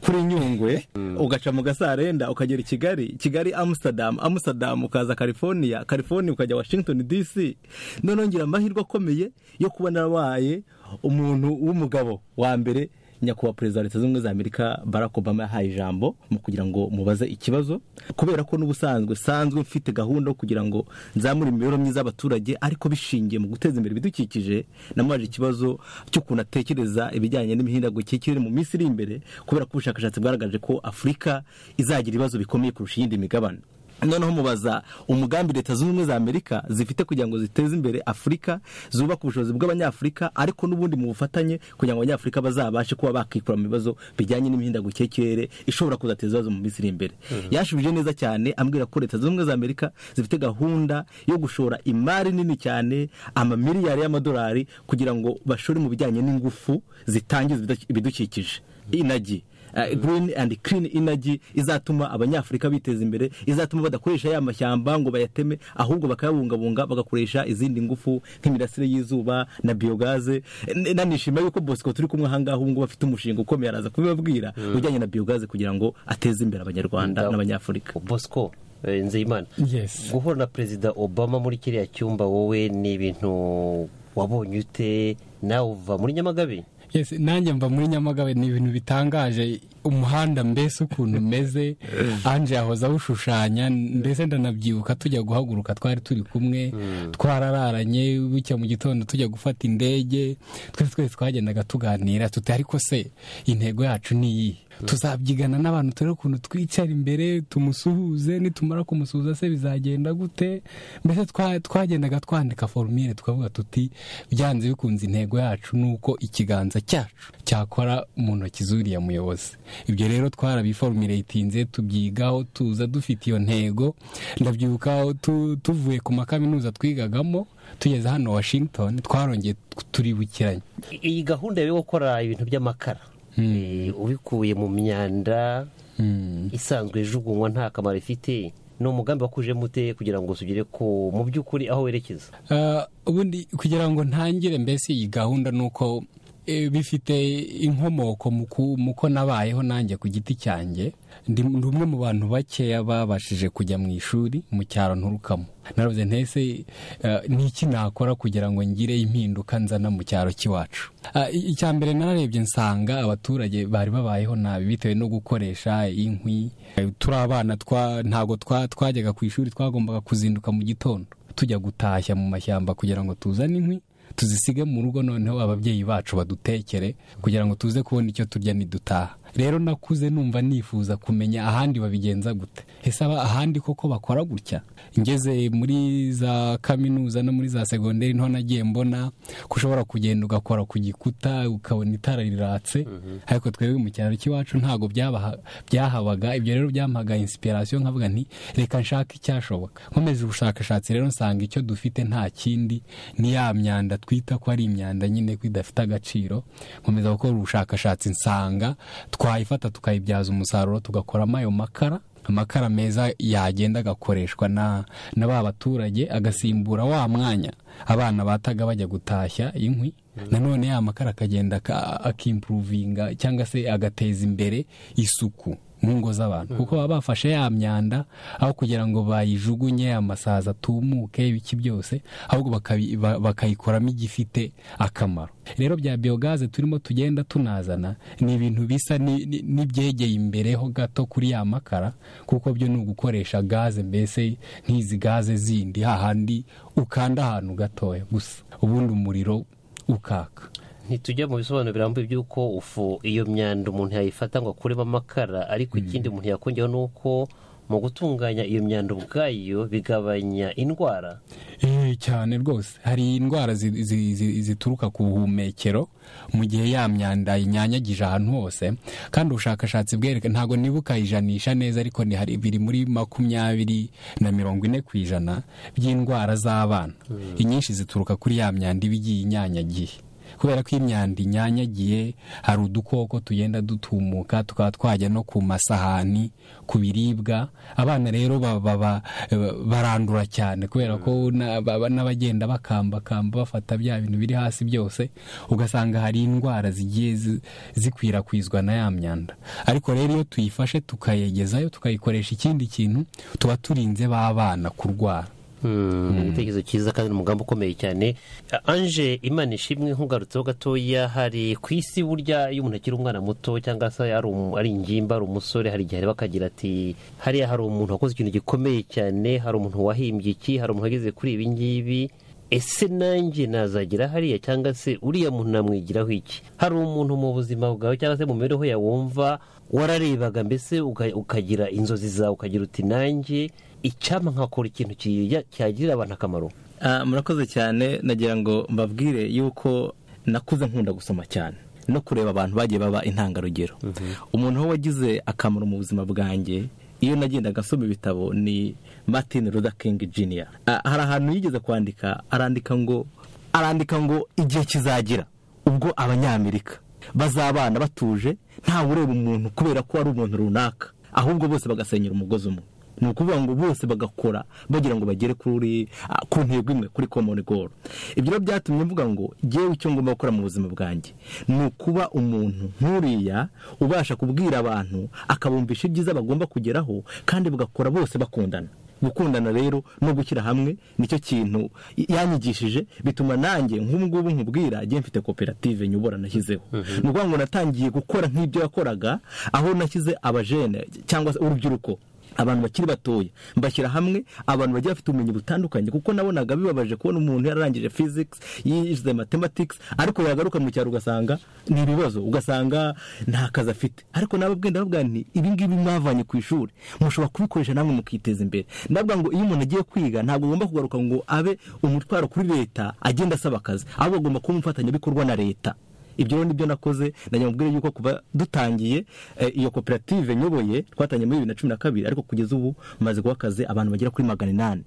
kuri nyungwe ugaca mu gasarenda ukagera i kigali kigali amsterdam amsterdam ukaza california california ukajya washington dc noneho ngira amahirwe akomeye yo kuba narabaye umuntu w'umugabo wa mbere nyakubahwa perezida wa leta zunze ubumwe za amerika barack obama yahaye ijambo mu kugira ngo mubaze ikibazo kubera ko n'ubusanzwe sanzwe mfite gahunda yo kugira ngo nzamure imibereho myiza y'abaturage ariko bishingiye mu guteza imbere ibidukikije namubaje ikibazo cy'ukuntu atekereza ibijyanye n'imihindagurikire y'ikirere mu minsi iri imbere kubera ko ubushakashatsi bwagaragaje ko afurika izagira ibibazo bikomeye kurusha iyindi migabane noneho mubaza umugambi leta zunze ubumwe za amerika zifite kugira ngo ziteze imbere afurika zubaka ubushobozi bw'abanyafurika ariko n'ubundi mu bufatanye kugira ngo abanyafurika bazabashe kuba bakikura mu bibazo bijyanye n'imihindagurikire y'ikirere ishobora kuzateza ibibazo mu minsi iri imbere Mhm. yashubije neza cyane ambwira ko leta zunze ubumwe za amerika zifite gahunda yo gushora imari nini cyane amamiliyari y'amadolari kugira ngo bashore mu bijyanye n'ingufu zitangiza ibidu- ibidukikije inagi Uh, green and clean energy izatuma abanyafurika biteza imbere izatuma badakoresha ya mashyamba ngo bayateme ahubwo bakayabungabunga bagakoresha izindi ngufu nk'imirasire y'izuba na biogaze N- nanishimiye yuko bosco turi kumwe ahangaha ubu ngubu afite umushinga ukomeye araza kubibabwira Mm. ujyanye na biogaze kugira ngo ateze imbere abanyarwanda n'abanyafurika bosco eh, nzeyimana Yes. guhura na perezida obama muri kiriya cyumba wowe ni ibintu wabonye ute nawe uva muri nyamagabe Yes, nanjye mva muri nyamagabe ni ibintu bitangaje umuhanda mbese ukuntu umeze anje yahoze awushushanya mbese ndanabyibuka tujya guhaguruka twari turi kumwe twarararanye bucya mu gitondo tujya gufata indege twese twese twagendaga tuganira tuti ariko se intego yacu ni iyi tuzabyigana n'abantu turebe ukuntu twicara imbere tumusuhuze nitumara kumusuhuza se bizagenda gute mbese twa- twagendaga twandika forumire tukavuga tuti byanze bikunze intego yacu ni uko ikiganza cyacu cyakora mu ntoki z'uriya muyobozi ibyo rero twarabiforumiretinze tubyigaho tuza dufite iyo ntego ndabyibuka aho tu- tuvuye ku makaminuza twigagamo tugeze hano washington twarongeye turibukiranye I- iyi gahunda yo gukora ibintu by'amakara Eh, ubikuye mu myanda isanzwe ijugunywa nta kamaro ifite ni umugambi wakuje mute kugira ngo tugere ku mu by'ukuri aho werekeza Uh, ubundi kugira ngo ntangire mbese iyi gahunda ni uko eh, bifite inkomoko mu ku- mu ko nabayeho nanjye ku giti cyanjye ndi ndi umwe mu bantu bakeya babashije kujya mu ishuri mu cyaro nturukamo naravuze ntese eh, ni iki nakora kugira ngo ngire impinduka nzana mu cyaro cy'iwacu Ah, i- icya mbere nararebye nsanga abaturage bari babayeho nabi bitewe no gukoresha inkwi Eh, turi abana twa- ntabwo twa- twajyaga ku ishuri twagombaga kuzinduka mu gitondo tujya gutashya mu mashyamba kugira ngo tuzane inkwi tuzisige mu rugo noneho ababyeyi bacu badutekere kugira ngo tuze kubona icyo turya nidutaha rero nakuze numva nifuza kumenya ahandi babigenza gute ese aba ahandi koko bakora gutya ngeze muri za kaminuza no muri za segonderi niho nagiye mbona ko ushobora kugenda ugakora ku gikuta ukabona itara riratse ariko twebwe mu cyaro cy'iwacu ntabwo byabaha- byahabaga ibyo rero byampaga inspiration nkavuga nti reka nshake icyashoboka nkomeje ubushakashatsi rero nsanga icyo dufite nta kindi ni ya myanda twita ko ari imyanda nyine ko idafite agaciro nkomeza gukora ubushakashatsi nsanga twayifata tukayibyaza umusaruro tugakoramo ayo makara amakara meza yagenda agakoreshwa na na ba baturage agasimbura wa mwanya abana bataga bajya gutashya inkwi nanone ya makara akagenda aka- akimpuruvinga cyangwa se agateza imbere isuku mu ngo z'abantu kuko baba bafashe ya myanda aho kugira ngo bayijugunye amasazi atumuke ibiki byose ahubwo bakabi- ba- bakayikoramo igifite akamaro rero bya biyogaze turimo tugenda tunazana ni ibintu bisa ni- ni- n'ibyegeye imbereho gato kuri ya makara kuko byo ni ugukoresha gaze mbese nk'izi gaze zindi hahandi ukanda ahantu gatoya gusa ubundi umuriro ukaka ntitujya mu bisobanuro birambuye by'uko ufu iyo myanda umuntu yayifata ngo akuremo amakara ariko ikindi umuntu yakongeraho ni uko mu gutunganya iyo myanda ubwayo bigabanya indwara Eh, cyane rwose hari indwara zi- zi- zi- zituruka ku buhumekero mu gihe ya myanda inyanyagije ahantu hose kandi ubushakashatsi bwereka ntabwo nibuka ijanisha neza ariko ni hari biri muri makumyabiri na mirongo ine ku ijana by'indwara z'abana inyinshi zituruka kuri ya myanda iba igiye inyanyagiye kubera ko imyanda inyanyagiye hari udukoko tugenda dutumuka tukaba twajya no ku masahani ku biribwa abana rero ba- ba- ba- barandura cyane kubera ko na- ba- ba- n'abagenda bakambakamba bafata bya bintu biri hasi byose ugasanga hari indwara zigiye zi- zikwirakwizwa na ya myanda ariko rero iyo tuyifashe tukayegezayo tukayikoresha ikindi kintu tuba turinze ba bana kurwara ni igitekerezo cyiza kandi ni umugambi ukomeye cyane A- anje imana ishimwe nkugarutseho gatoya hari ku isi burya iyo umuntu akiri umwana muto cyangwa se ari um- ari ingimba ari umusore hari igihe areba akagira ati hariya hari umuntu wakoze ikintu gikomeye cyane hari umuntu wahimbye iki hari umuntu wageze kuri ibi ngibi ese nanjye nazagira hariya cyangwa se uriya muntu namwigiraho iki hari umuntu mu buzima bwawe cyangwa se mu mibereho yawe wumva wararebaga mbese uka- ukagira inzozi zawe ukagira uti nanjye icyampa nkakora ikintu kijya- cyagirira abantu akamaro Ah, murakoze cyane nagira ngo mbabwire yuko nakuze nkunda gusoma cyane no kureba abantu bagiye baba intangarugero umuntu aho wagize akamaro mu buzima bwanjye iyo nagendaga asoma ibitabo ni martin luther king jr Ah, hari ahantu yigeze kwandika arandika ngo arandika ngo igihe kizagira ubwo abanyamerika bazabana batuje ntawe ureba umuntu kubera ko ari umuntu runaka ahubwo bose bagasenyera umugozi umwe ni ukuvuga ngo bose bagakora bagira ngo bagere kuri ah, ku ntego imwe kuri common goal ibyo rero byatumye mvuga ngo ngewe icyo ngomba gukora mu buzima bwanjye ni ukuba umuntu nk'uriya ubasha kubwira abantu akabumvisha ibyiza bagomba kugeraho kandi bagakora bose bakundana gukundana rero no gushyira hamwe nicyo kintu y- yanyigishije bituma nanjye nk'ubungubu nkubwira njye mfite koperative nyobora nashyizeho ni ukuvuga ngo natangiye gukora nk'ibyo yakoraga aho nashyize abajene cyangwa se urubyiruko abantu bakiri batoya mbashyira hamwe abantu bagiye bafite ubumenyi butandukanye kuko nabonaga bibabaje kubona umuntu yararangije physics yize mathematics ariko yagaruka mu cyaro ugasanga ni ibibazo ugasanga nta kazi afite ariko nababwiye ndababwira nti ibi ngibi mwavanye ku ishuri mushobora kubikoresha namwe mukiteza imbere ndavuga ngo iyo umuntu agiye kwiga ntabwo agomba kugaruka ngo abe umutwaro kuri leta agenda asaba akazi ahubwo agomba kuba umufatanyabikorwa na leta ibyo rero nibyo nakoze ndagira mubwire yuko kuva dutangiye eh, iyo koperative nyoboye twatangiye muri bibiri na cumi na kabiri ariko kugeza ubu maze guha akazi abantu bagera kuri magana inani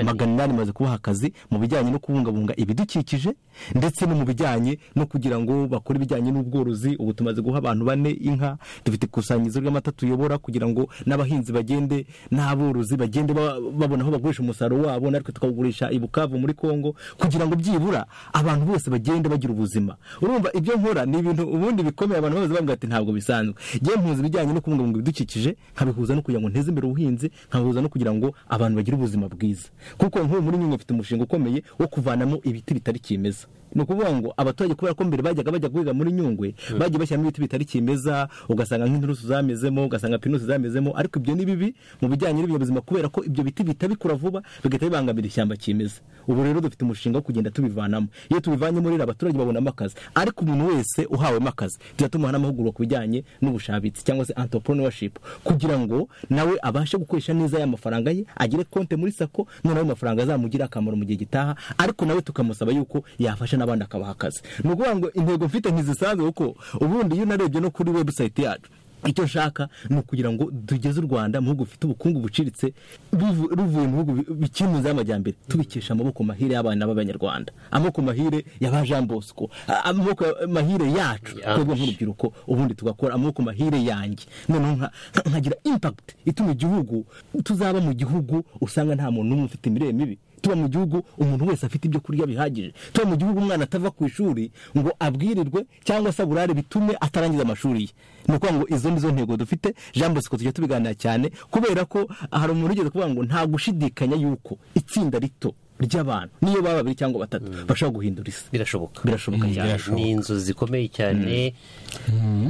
magana inani maze kubaha akazi mu bijyanye no kubungabunga ibidukikije ndetse no mu bijyanye no kugira ngo bakore ibijyanye n'ubworozi ubu tumaze guha abantu bane inka dufite ikusanyirizo ry'amata tuyobora kugira ngo n'abahinzi bagende n'aborozi bagende ba- babona aho bagurisha umusaruro wabo natwe tukawugurisha i bukavu muri kongo kugira ngo byibura abantu bose bagende bagira ubuzima urumva ibyo nkora ni ibintu ubundi bikomeye abantu babaza bavuga ati ntabwo bisanzwe ngewe mpuza ibijyanye no kubungabunga ibidukikije nkabihuza no kugira ngo nteze imbere ubuhinzi nkabihuza no kugira ngo abantu bagire ubuzima bwiza kuko nk'ubu muri nyungwe mfite umushinga ukomeye wo kuvanamo ibiti bitari kimeza ni ukuvuga ngo abaturage kubera ko mbere bajyaga bajya guhiga muri nyungwe bagiye bashyiramo ibiti bitari kimeza ugasanga nk'inturusu zamezemo ugasanga pinusi zamezemo ariko ibyo ni bibi mu bijyanye n'ibinyabuzima kubera ko ibyo biti bihita bikura vuba bigahita bibangamira ishyamba kimeza ubu rero dufite umushinga wo kugenda tubivanamo iyo tubivanyemo rero abaturage babonamo akazi ariko umuntu umuntu wese uhawemo akazi turatuma n'amahugurwa ku bijyanye n'ubushabitsi cyangwa se entrepreneurship kugira ngo nawe abashe gukoresha neza ya mafaranga ye agire konte muri sako noneho ayo mafaranga azamugirire akamaro mu gihe gitaha ariko nawe tukamusaba yuko yafasha n'abandi akabaha akazi ni ukuvuga ngo intego mfite ntizisanzwe kuko ubundi iyo unarebye no kuri webusayiti yacu icyo nshaka ni ukugira ngo tugeze u rwanda mu bihugu bifite ubukungu buciritse bivu- ruvuye mu bihugu bi- bikiri mu nzira y'amajyambere tubikesha amaboko mahire y'abana b'abanyarwanda amaboko mahire ya ba jean bosco a- amaboko mahire yacu twebwe nk'urubyiruko ubundi tugakora amaboko mahire yanjye noneho nka- nka- nkagira impact ituma igihugu tuzaba mu gihugu usanga nta muntu n'umwe ufite imirire mibi tuba mu gihugu umuntu wese afite ibyo kurya bihagije tuba mu gihugu umwana atava ku ishuri ngo abwirirwe cyangwa se aburare bitume atarangiza amashuri ye ni ukuvuga ngo izo ni zo ntego dufite jean bosco tujya tubiganira cyane kubera ko hari umuntu ugeze kuvuga ngo nta gushidikanya yuko itsinda rito ry'abantu niyo baba babiri cyangwa batatu bashobora guhindura isi birashoboka birashoboka Mm, cyane birashoboka. Ni inzu zikomeye cyane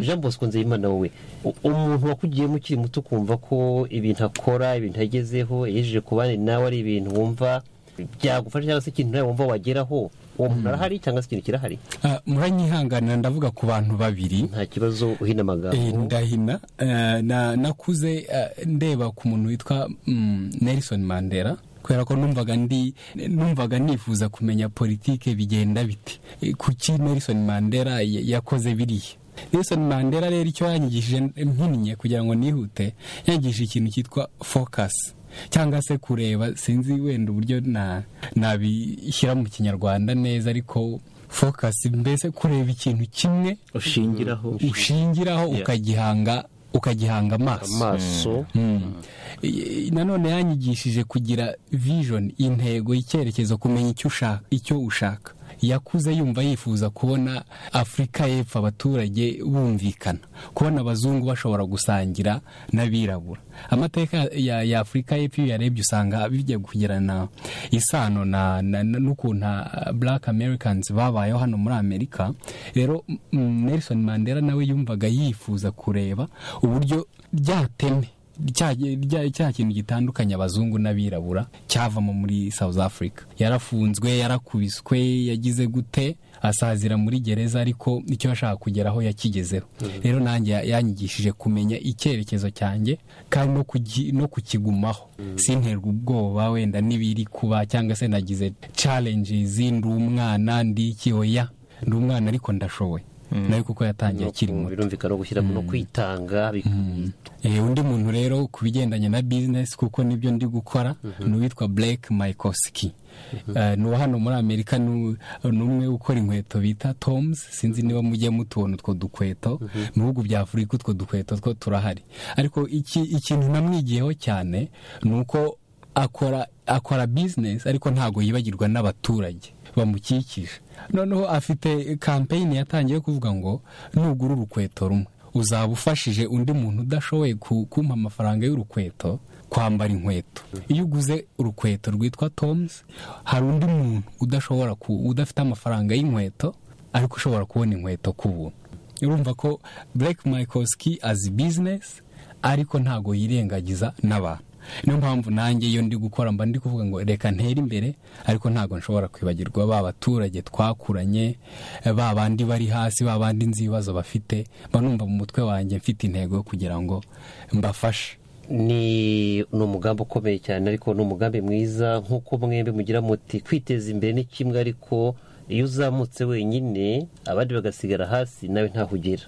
jean bosco nzeyimana wowe u- umuntu wakugiyemo ukiri muto ukumva ko ibintu akora ibintu yagezeho yejeje ku bandi nawe ari ibintu wumva byagufasha cyangwa se ikintu nawe wumva wageraho uwo muntu arahari cyangwa se ikintu kirahari Ah, muranyihanganira ndavuga ku bantu babiri nta kibazo Eh, uhina amagambo ndahina Eh, na- nakuze eh, ndeba ku muntu witwa mm, Nelson Mandela kubera ko numvaga ndi numvaga nifuza kumenya politike bigenda bite Eh, kuki Nelson Mandela y- yakoze biriya Nelson Mandela rero icyo yanyigishije mpinnye kugira ngo nihute yanyigishije ikintu cyitwa focus cyangwa se kureba sinzi wenda uburyo na- nabishyira mu kinyarwanda neza ariko focus mbese kureba ikintu kimwe ushingiraho ushingiraho Yeah. ukagihanga ukagihanga amaso Amaso. Mm. I- nanone yanyigishije kugira vision intego icyerekezo kumenya icyo ushaka icyo ushaka yakuze yumva yifuza kubona afurika y'epfo abaturage bumvikana kubona abazungu bashobora gusangira n'abirabura amateka ya, ya afurika y'epfo iyo uyarebye usanga bijya kugirana isano na, na, na, n'ukuntu ah, black americans babayeho hano muri amerika rero mm, nelson mandela nawe yumvaga yifuza kureba uburyo ryateme cya rya- cya kintu gitandukanye abazungu n'abirabura cyavamo muri south africa yarafunzwe yarakubiswe yagize gute asazira muri gereza ariko icyo yashaka kugeraho yakigezeho rero nanjye ya- yanyigishije kumenya icyerekezo cyanjye kandi no kugi- no kukigumaho sinterwa ubwoba wenda n'ibiri kuba cyangwa se nagize challenges ndi umwana ndi iki oya ndi umwana ariko ndashoboye nawe kuko yatangiye akiri muto birumvikana no gushyira no kwitanga bi- Eh, undi muntu rero ku bigendanye na bizinesi kuko nibyo ndi gukora ni uwitwa Blake Maikoski Eh, ni uwo hano muri amerika ni u- ni umwe ukora inkweto bita toms sinzi niba mujye mutubona utwo dukweto mu bihugu bya afurika utwo dukweto two turahari ariko iki- ikintu namwigiyeho cyane ni uko akora akora bizinesi ariko ntabwo yibagirwa n'abaturage bamukikije noneho afite kampeyini yatangiye kuvuga ngo nugura urukweto rumwe uzaba ufashije undi muntu udashoboye ku- kumpa amafaranga y'urukweto kwambara inkweto iyo uguze urukweto rwitwa toms hari undi muntu udashobora ku udafite amafaranga y'inkweto ariko ushobora kubona inkweto ku buntu urumva ko Blake Mikoski azi bizinesi ariko ntabwo yirengagiza n'abantu niyo mpamvu nanjye iyo ndi gukora mba ndi kuvuga ngo reka ntere imbere ariko ntabwo nshobora kwibagirwa ba baturage twakuranye eh, ba bandi bari hasi ba bandi nzi ibibazo bafite mba numva mu mutwe wanjye mfite intego yo kugira ngo mbafashe ni ni umugambi ukomeye cyane ariko ni umugambi mwiza nk'uko mwembi mugira muti kwiteza imbere ni kimwe ariko iyo uzamutse wenyine abandi bagasigara hasi nawe ntaho ugera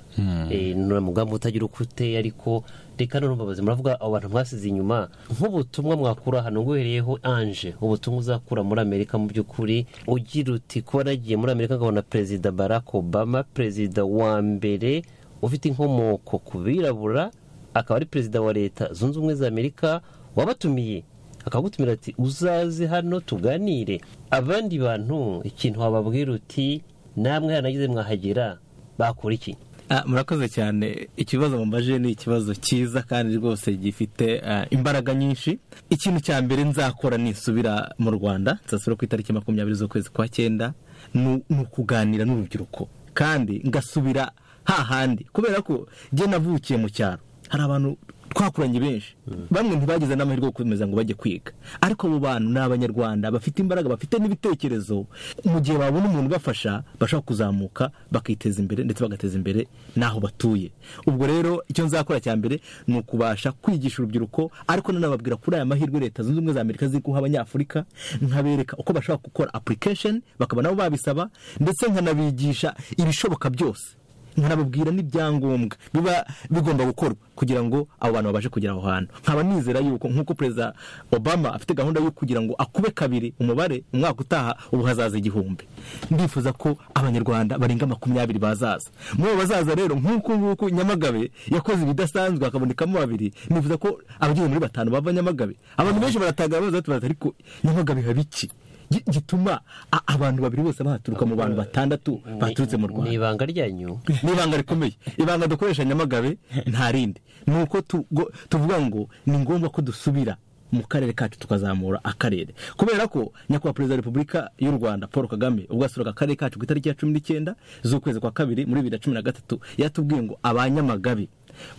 Eh, ni umugambi utagira uko uteye ariko reka none mbabazi muravuga abo bantu mwasize inyuma nk'ubutumwa mwakura hano nguhereyeho anje ubutumwa uzakura muri amerika mu by'ukuri ugira uti kuba nagiye muri amerika nkabona perezida barack obama perezida wa mbere ufite inkomoko ku birabura akaba ari perezida wa leta zunze ubumwe za amerika wabatumiye akagutumira ati uzaze hano tuganire abandi bantu ikintu wababwira uti namwe haranagize mwahagera bakora iki Ah, murakoze cyane ikibazo mumbaje ni ikibazo cyiza kandi rwose gifite ah, imbaraga nyinshi ikintu cya mbere nzakora nisubira mu rwanda nzasubira ku itariki makumyabiri z'ukwezi kwa cyenda ni ni ukuganira n'urubyiruko kandi ngasubira hahandi kubera ko jye navukiye mu cyaro hari abantu twakuranye benshi bamwe ntibagize n'amahirwe yo gukomeza ngo bajye kwiga ariko abo bantu ni abanyarwanda bafite imbaraga bafite n'ibitekerezo mu gihe babona umuntu ubafasha bashobora kuzamuka bakiteza imbere ndetse bagateza imbere n'aho batuye ubwo rero icyo nzakora cya mbere ni ukubasha kwigisha urubyiruko ariko nanababwira kuri aya mahirwe leta zunze ubumwe za amerika ziri guha abanyafurika nkabereka uko bashobora gukora application bakaba nabo babisaba ndetse nkanabigisha ibishoboka byose nkanababwira n'ibyangombwa biba bigomba gukorwa kugira ngo abo bantu babashe kugera aho hantu nkaba nizera yuko nk'uko perezida obama afite gahunda yo kugira ngo akube kabiri umubare umwaka utaha ubu hazaza igihumbi ndifuza ko abanyarwanda barenga makumyabiri bazaza muri abo bazaza rero nk'uko nguku nyamagabe yakoze ibidasanzwe hakabonekamo babiri nifuza ko abageze muri batanu bava nyamagabe abantu benshi baratangara baza bati ariko nyamagabe haba iki Gi- gituma a- abantu babiri bose bahaturuka mu bantu batandatu baturutse mu rwanda ni ibanga ryanyu ni ibanga rikomeye ibanga dukoresha nyamagabe nta rindi ni uko tugo- tuvuga ngo ni ngombwa ko dusubira mu karere kacu tukazamura akarere kubera ko nyakubahwa perezida wa repubulika y'u rwanda paul kagame ubwo asuraga akarere kacu ku itariki ya cumi n'icyenda z'ukwezi kwa kabiri muri bibiri na cumi na gatatu yatubwiye ngo abanyamagabe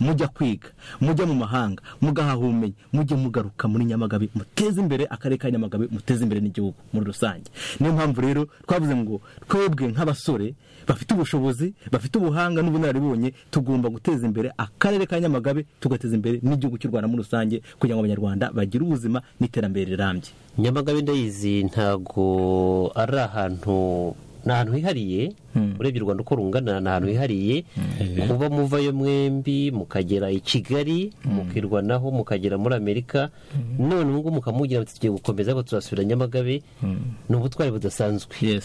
mujya kwiga mujya mu mahanga mugahaha ubumenyi mujye mugaruka muri nyamagabe muteze imbere akarere ka nyamagabe muteze imbere n'igihugu muri rusange niyo mpamvu rero twavuze ngo twebwe nk'abasore bafite ubushobozi bafite ubuhanga n'ubunararibonye tugomba guteza imbere akarere ka nyamagabe tugateza imbere n'igihugu cy'u rwanda muri rusange kugira ngo abanyarwanda bagire ubuzima n'iterambere rirambye nyamagabe ndayizi ntago ari ahantu ni ahantu hihariye urebye u rwanda uko rungana ni ahantu hihariye kuba muvayo mwembi mukagera i kigali mukirwanaho mukagera muri amerika none ubungubu mukamugira muti tugiye gukomeza ariko turasubira nyamagabe ni ubutwari budasanzwe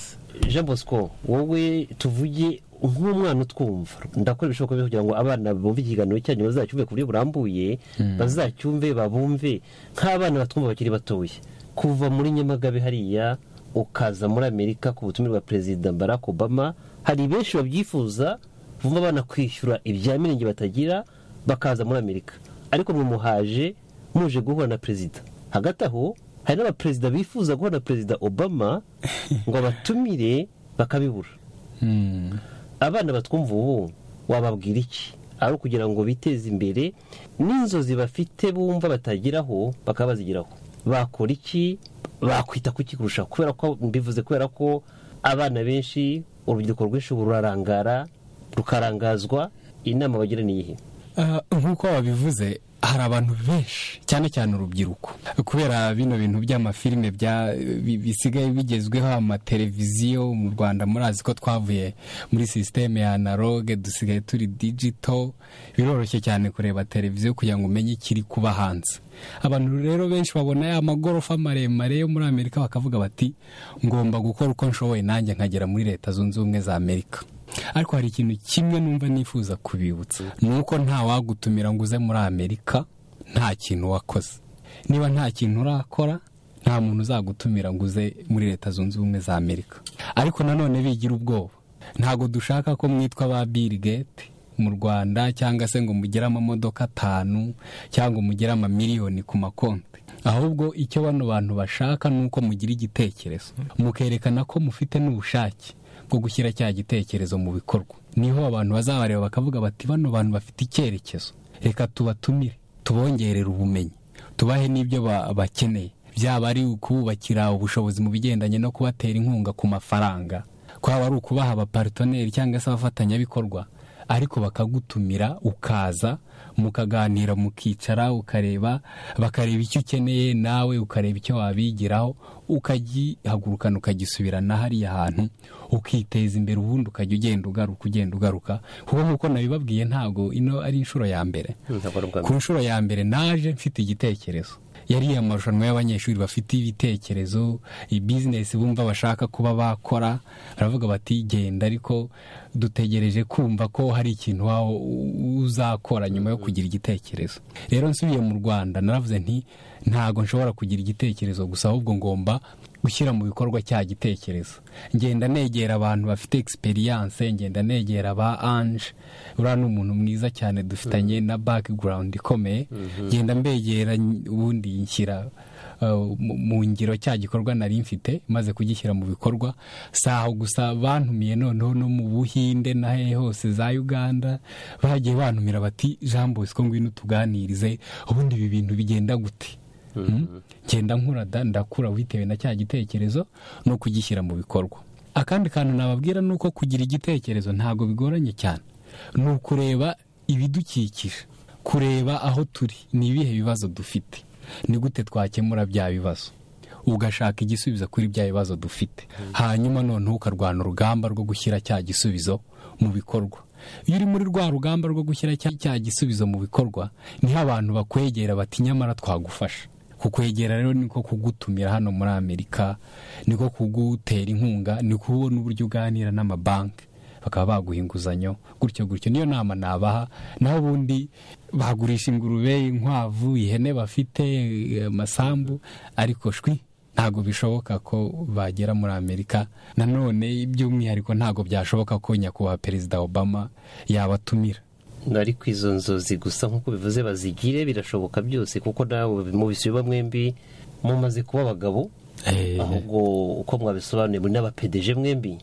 jean bosco wowe tuvuge nk'umwana utwumva ndakora ibishoboka byose kugira ngo abana bumve ikiganiro cyanyu bazacyumve ku buryo burambuye bazacyumve babumve nk'abana batwumva bakiri batoya kuva muri nyamagabe hariya ukaza muri amerika ku butumire bwa perezida barack obama hari benshi babyifuza bumva abana kwishyura ibya mirenge batagira bakaza muri amerika ariko mwe muhaje muje guhura na perezida hagati aho hari n'abaperezida bifuza guhura na perezida obama ngo abatumire bakabibura abana batwumva ubu wababwira iki ari ukugira ngo biteze imbere n'inzozi bafite bumva batageraho bakaba bazigeraho bakora iki bakwita ku iki kurushaho kubera ko mbivuze kubera ko abana benshi urubyiruko rwinshi ubu rurarangara rukarangazwa inama bagira ni iyihe Ah, nk'uko wabivuze hari abantu benshi cyane cyane urubyiruko kubera bino bintu by'amafilime bya- bi- bisigaye bigezweho amateleviziyo mu rwanda murazi ko twavuye muri sisiteme ya analogue dusigaye turi digito biroroshye cyane kureba televiziyo kugira ngo umenye ikiri kuba hanze abantu rero benshi babona ya magorofa maremare yo muri amerika bakavuga bati ngomba gukora uko nshoboye nanjye nkagera muri leta zunze ubumwe za amerika ariko hari ikintu kimwe numva nifuza kubibutsa ni uko ntawagutumira ngo uze muri amerika nta kintu wakoze niba nta kintu urakora nta muntu uzagutumira ngo uze muri leta zunze ubumwe za amerika ariko nanone bigira ubwoba ntabwo dushaka ko mwitwa ba bill gate mu rwanda cyangwa se ngo mugire amamodoka atanu cyangwa mugire amamiliyoni ku makonti ahubwo icyo bano bantu bashaka ni uko mugira igitekerezo mukerekana ko mufite n'ubushake bwo gushyira cya gitekerezo mu bikorwa niho abantu bazabareba bakavuga bati bano bantu bafite icyerekezo reka tubatumire tubongerere ubumenyi tubahe n'ibyo ba- bakeneye byaba ari ukububakira ubushobozi mu bigendanye no kubatera inkunga ku mafaranga kwaba ari ukubaha abaparitoneri cyangwa se abafatanyabikorwa ariko bakagutumira ukaza mukaganira mukicara ukareba bakareba icyo ukeneye nawe ukareba icyo wabigiraho ukagihagurukana ukagisubirana hariya hantu ukiteza imbere ubundi ukajya ugenda ugaruka ugenda ugaruka kuko nk'uko nabibabwiye ntabwo ino ari inshuro ya mbere ku nshuro ya mbere naje mfite igitekerezo yari amarushanwa y'abanyeshuri bafite ibitekerezo ibizinesi bumva bashaka kuba bakora baravuga bati genda ariko dutegereje kumva ko hari ikintu waba uzakora nyuma yo kugira igitekerezo rero nsubiye mu rwanda naravuze nti ntago nshobora kugira igitekerezo gusa ahubwo ngomba gushyira mu bikorwa cya gitekerezo ngenda negera abantu bafite egisperiyanse ngenda negera ba anje uriya ni umuntu mwiza cyane dufitanye na background ikomeye Mhm. ngenda mbegera ubundi nshyira uh, mu- mu ngiro cya gikorwa nari mfite maze kugishyira mu bikorwa si aho gusa bantumiye noneho no mu buhinde na hehe hose za uganda bagiye bantumira bati jean bosco ngwino tuganirize ubundi ibi bintu bigenda gute Mm. genda nkura da ndakura bitewe na cya gitekerezo no kugishyira mu bikorwa akandi kantu nababwira ni uko kugira igitekerezo ntabwo bigoranye cyane ni ukureba ibidukikije kureba aho turi ni ibihe bibazo dufite ni gute twakemura bya bibazo ugashaka igisubizo kuri bya bibazo dufite hanyuma noneho ukarwana urugamba rwo gushyira cya gisubizo mu bikorwa iyo uri muri rwa rugamba rwo gushyira cya cya gisubizo mu bikorwa niho abantu bakwegera bati nyamara twagufasha kukwegera rero niko kugutumira hano muri amerika niko kugutera inkunga ni kubona uburyo uganira n'amabanki bakaba baguha inguzanyo gutyo gutyo niyo nama nabaha naho ubundi bagurisha ingurube inkwavu ihene bafite eh, amasambu ariko shwi ntabwo bishoboka ko bagera muri amerika nanone by'umwihariko ntabwo byashoboka ko nyakubahwa perezida obama yabatumira ariko izo nzozi gusa nk'uko bivuze bazigire birashoboka byose kuko nawe mubisubiba mwembi mumaze kuba abagabo ahubwo uko mwabisobanuye muri n'abapedeje mwembi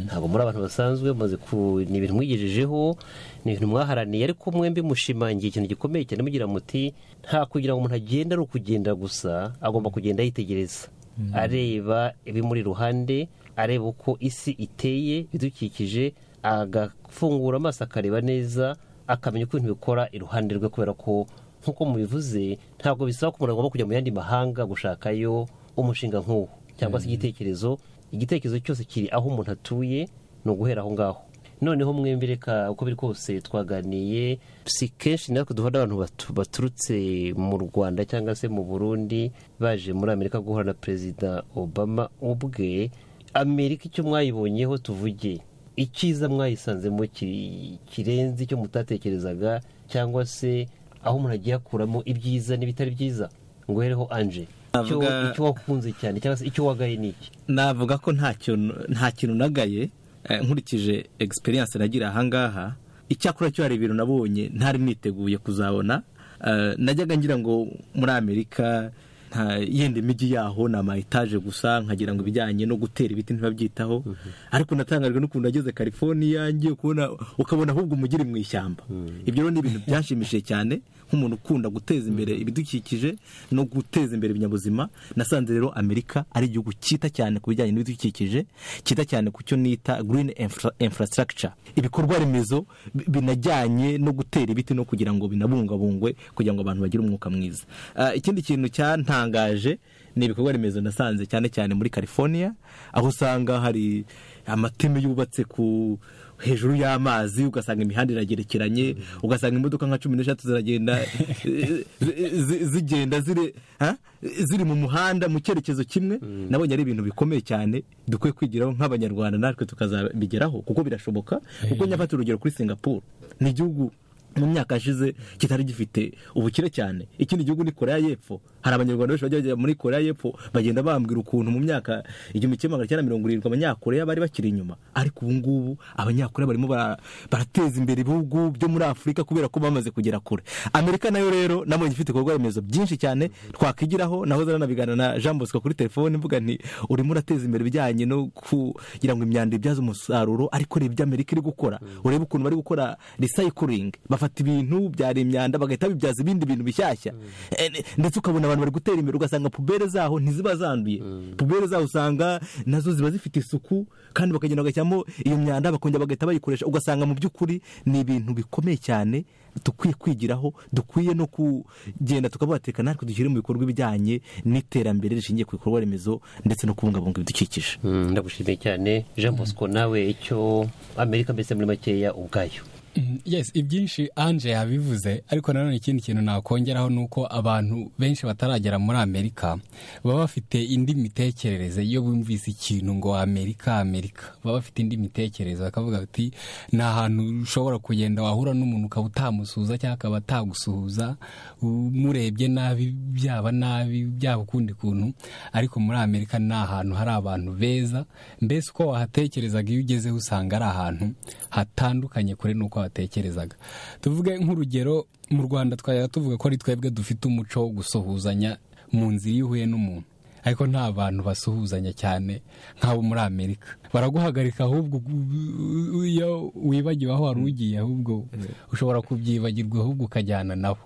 ntabwo muri abantu basanzwe mumaze ku ni ibintu mwigejejeho ni ibintu mwaharaniye ariko mwembi mushimangiye ikintu gikomeye cyane mugira muti nta kugira ngo umuntu agende ari ukugenda gusa agomba kugenda yitegereza areba ibimuri iruhande areba uko isi iteye ibidukikije agafungura amaso akareba neza akamenya uko ibintu bikora iruhande rwe kubera ko nk'uko mubivuze ntabwo bisaba ko umuntu agomba kujya mu yandi mahanga gushakayo umushinga nk'uwo cyangwa se igitekerezo igitekerezo cyose kiri aho umuntu atuye ni uguhera aho ngaho noneho mwembi reka uko biri kose twaganiye si kenshi natwe duhura n'abantu batu- baturutse mu rwanda cyangwa se mu burundi baje muri amerika guhura na perezida obama ubwe amerika icyo mwayibonyeho tuvuge icyiza mwayisanzemo ki- kirenze icyo mutatekerezaga cyangwa se aho umuntu agiye akuramo ibyiza n'ibitari byiza ngo uhereho anje Icyo- Navuga- icyo wakunze cyane cyangwa se icyo wagaye ni iki navuga ko nta kintu nta kintu nagaye eh, nkurikije egisperiyanse nagira ahangaha icyakora cyo hari ibintu nabonye ntari niteguye kuzabona Eh, najyaga ngira ngo muri amerika nta yenda imijyi yaho ni ama etaje gusa nkagira ngo ibijyanye no gutera ibiti ntibabyitaho ariko natangajwe n'ukuntu nageze california ngiye kubona ukabona ahubwo umujyi uri mu ishyamba ibyo rero ni ibintu byanshimishije cyane nk'umuntu ukunda guteza imbere ibidukikije no guteza imbere ibinyabuzima nasanze rero amerika ari igihugu cyita cyane ku bijyanye n'ibidukikije cyita cyane ku cyo nita green infra- infrastructure ibikorwa remezo bi- binajyanye no gutera ibiti no kugira ngo binabungabungwe kugira ngo abantu bagire umwuka mwiza Ah, ikindi kintu cyantangaje ni ibikorwa remezo nasanze cyane cyane muri california aho usanga hari amateme yubatse ku hejuru y'amazi ugasanga imihanda iragerekeranye ugasanga imodoka nka cumi n'eshatu ziragenda eh, zi- zi- zigenda ziri ha? ziri mu muhanda mu cyerekezo kimwe nabonye ari ibintu bikomeye cyane dukwiye kwigiraho nk'abanyarwanda natwe tukazabigeraho kuko birashoboka kuko nyafata urugero kuri singapore ni igihugu mu myaka yashize kitari gifite ubukire cyane ikindi gihugu ni korea y'epfo hari abanyarwanda benshi bajya bajya muri korea y'epfo bagenda bambwira ukuntu mu myaka igihumbi kimwe magana cyenda mirongo irindwi abanyakorea bari bakiri inyuma ariko ubu ngubu abanyakorea barimo bara- barateza imbere ibihugu byo muri afurika kubera ko bamaze kugera kure amerika nayo rero nabonye ifite ibikorwa remezo byinshi cyane twakwigiraho naho zanabigana na jean bosco kuri telefone mvuga nti urimo urateza imbere ibijyanye no kugira ngo imyanda ibyaze umusaruro ariko reba ibyo amerika iri gukora urebe ukuntu bari gukora recycling bafata ibintu byari imyanda bagahita babibyaza ibindi bintu bishyashya Eh, ne- ndetse ukabona abantu bari gutera imbere ugasanga pubere zaho ntiziba zanduye pubere zaho usanga nazo ziba zifite isuku kandi bakagenda bagashyiramo iyo myanda bakongera bagahita bayikoresha ugasanga mu by'ukuri ni ibintu bikomeye cyane dukwiye kwigiraho dukwiye no kugenda tukabatekana natwe dushyire mu bikorwa ibijyanye n'iterambere rishingiye ku bikorwa remezo ndetse no kubungabunga ibidukikije ndagushimiye cyane jean bosco nawe icyo amerika mbese muri makeya ubwayo Mm, yes ibyinshi anje yabivuze ariko nanone ikindi kintu nakongeraho ni uko abantu benshi bataragera muri amerika baba bafite indi mitekerereze iyo bumvise ikintu ngo amerika amerika baba bafite indi mitekerereze bakavuga bati ni ahantu ushobora kugenda wahura n'umuntu ukaba utamusuhuza cyangwa akaba atagusuhuza umurebye nabi byaba nabi byaba ukundi kuntu ariko muri amerika ni ahantu hari abantu beza mbese uko wahatekerezaga iyo ugezeho usanga ari ahantu hatandukanye kure n'uko watekerezaga tuvuge nk'urugero mu rwanda twajyaga tuvuga ko ari twebwe dufite umuco wo gusuhuzanya mu nzira iyo uhuye n'umuntu ariko nta bantu basuhuzanya cyane nk'abo muri amerika baraguhagarika ahubwo u- u- iyo wibagiwe aho wari ugiye ahubwo ushobora kubyibagirwa ahubwo ukajyana nabo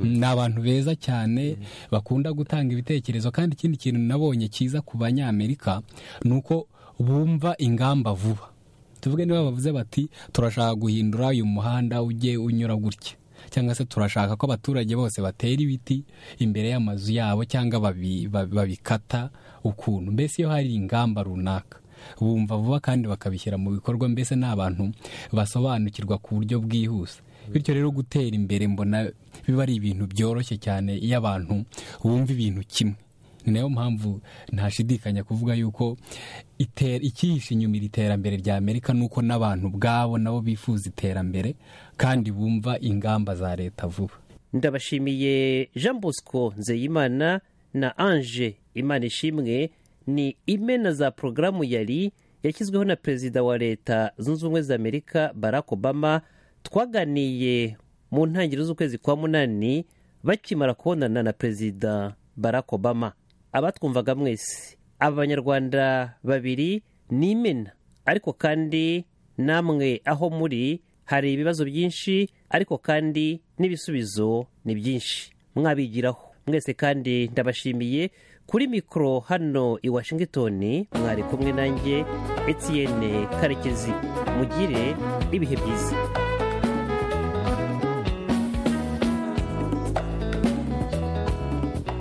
ni abantu beza cyane bakunda gutanga ibitekerezo kandi ikindi kintu nabonye cyiza ku banyamerika ni uko bumva ingamba vuba tuvuge niba bavuze bati turashaka guhindura uyu muhanda ujye unyura gutya cyangwa se turashaka ko abaturage bose batera ibiti imbere y'amazu yabo cyangwa babi- babi- babikata ukuntu mbese iyo hari ingamba runaka bumva vuba kandi bakabishyira mu bikorwa mbese ni abantu basobanukirwa ku buryo bwihuse bityo rero gutera imbere mbona biba ari ibintu byoroshye cyane iyo abantu bumva ibintu kimwe ni nayo mpamvu ntashidikanya kuvuga yuko iter- ikihishe inyuma iri terambere rya amerika ni uko n'abantu ubwabo nabo bifuza iterambere kandi bumva ingamba za leta vuba ndabashimiye jean bosco nzeyimana na ange imana ishimwe ni imena za porogaramu yari yashyizweho na perezida wa leta zunze ubumwe za amerika barack obama twaganiye mu ntangiriro z'ukwezi kwa munani bakimara kubonana na perezida barack obama abatwumvaga mwese aba banyarwanda babiri ni imena ariko kandi namwe aho muri hari ibibazo byinshi ariko kandi n'ibisubizo ni byinshi mwabigiraho mwese kandi ndabashimiye kuri mikoro hano i washington mwari kumwe nanjye etiyene karekezi mugire ibihe byiza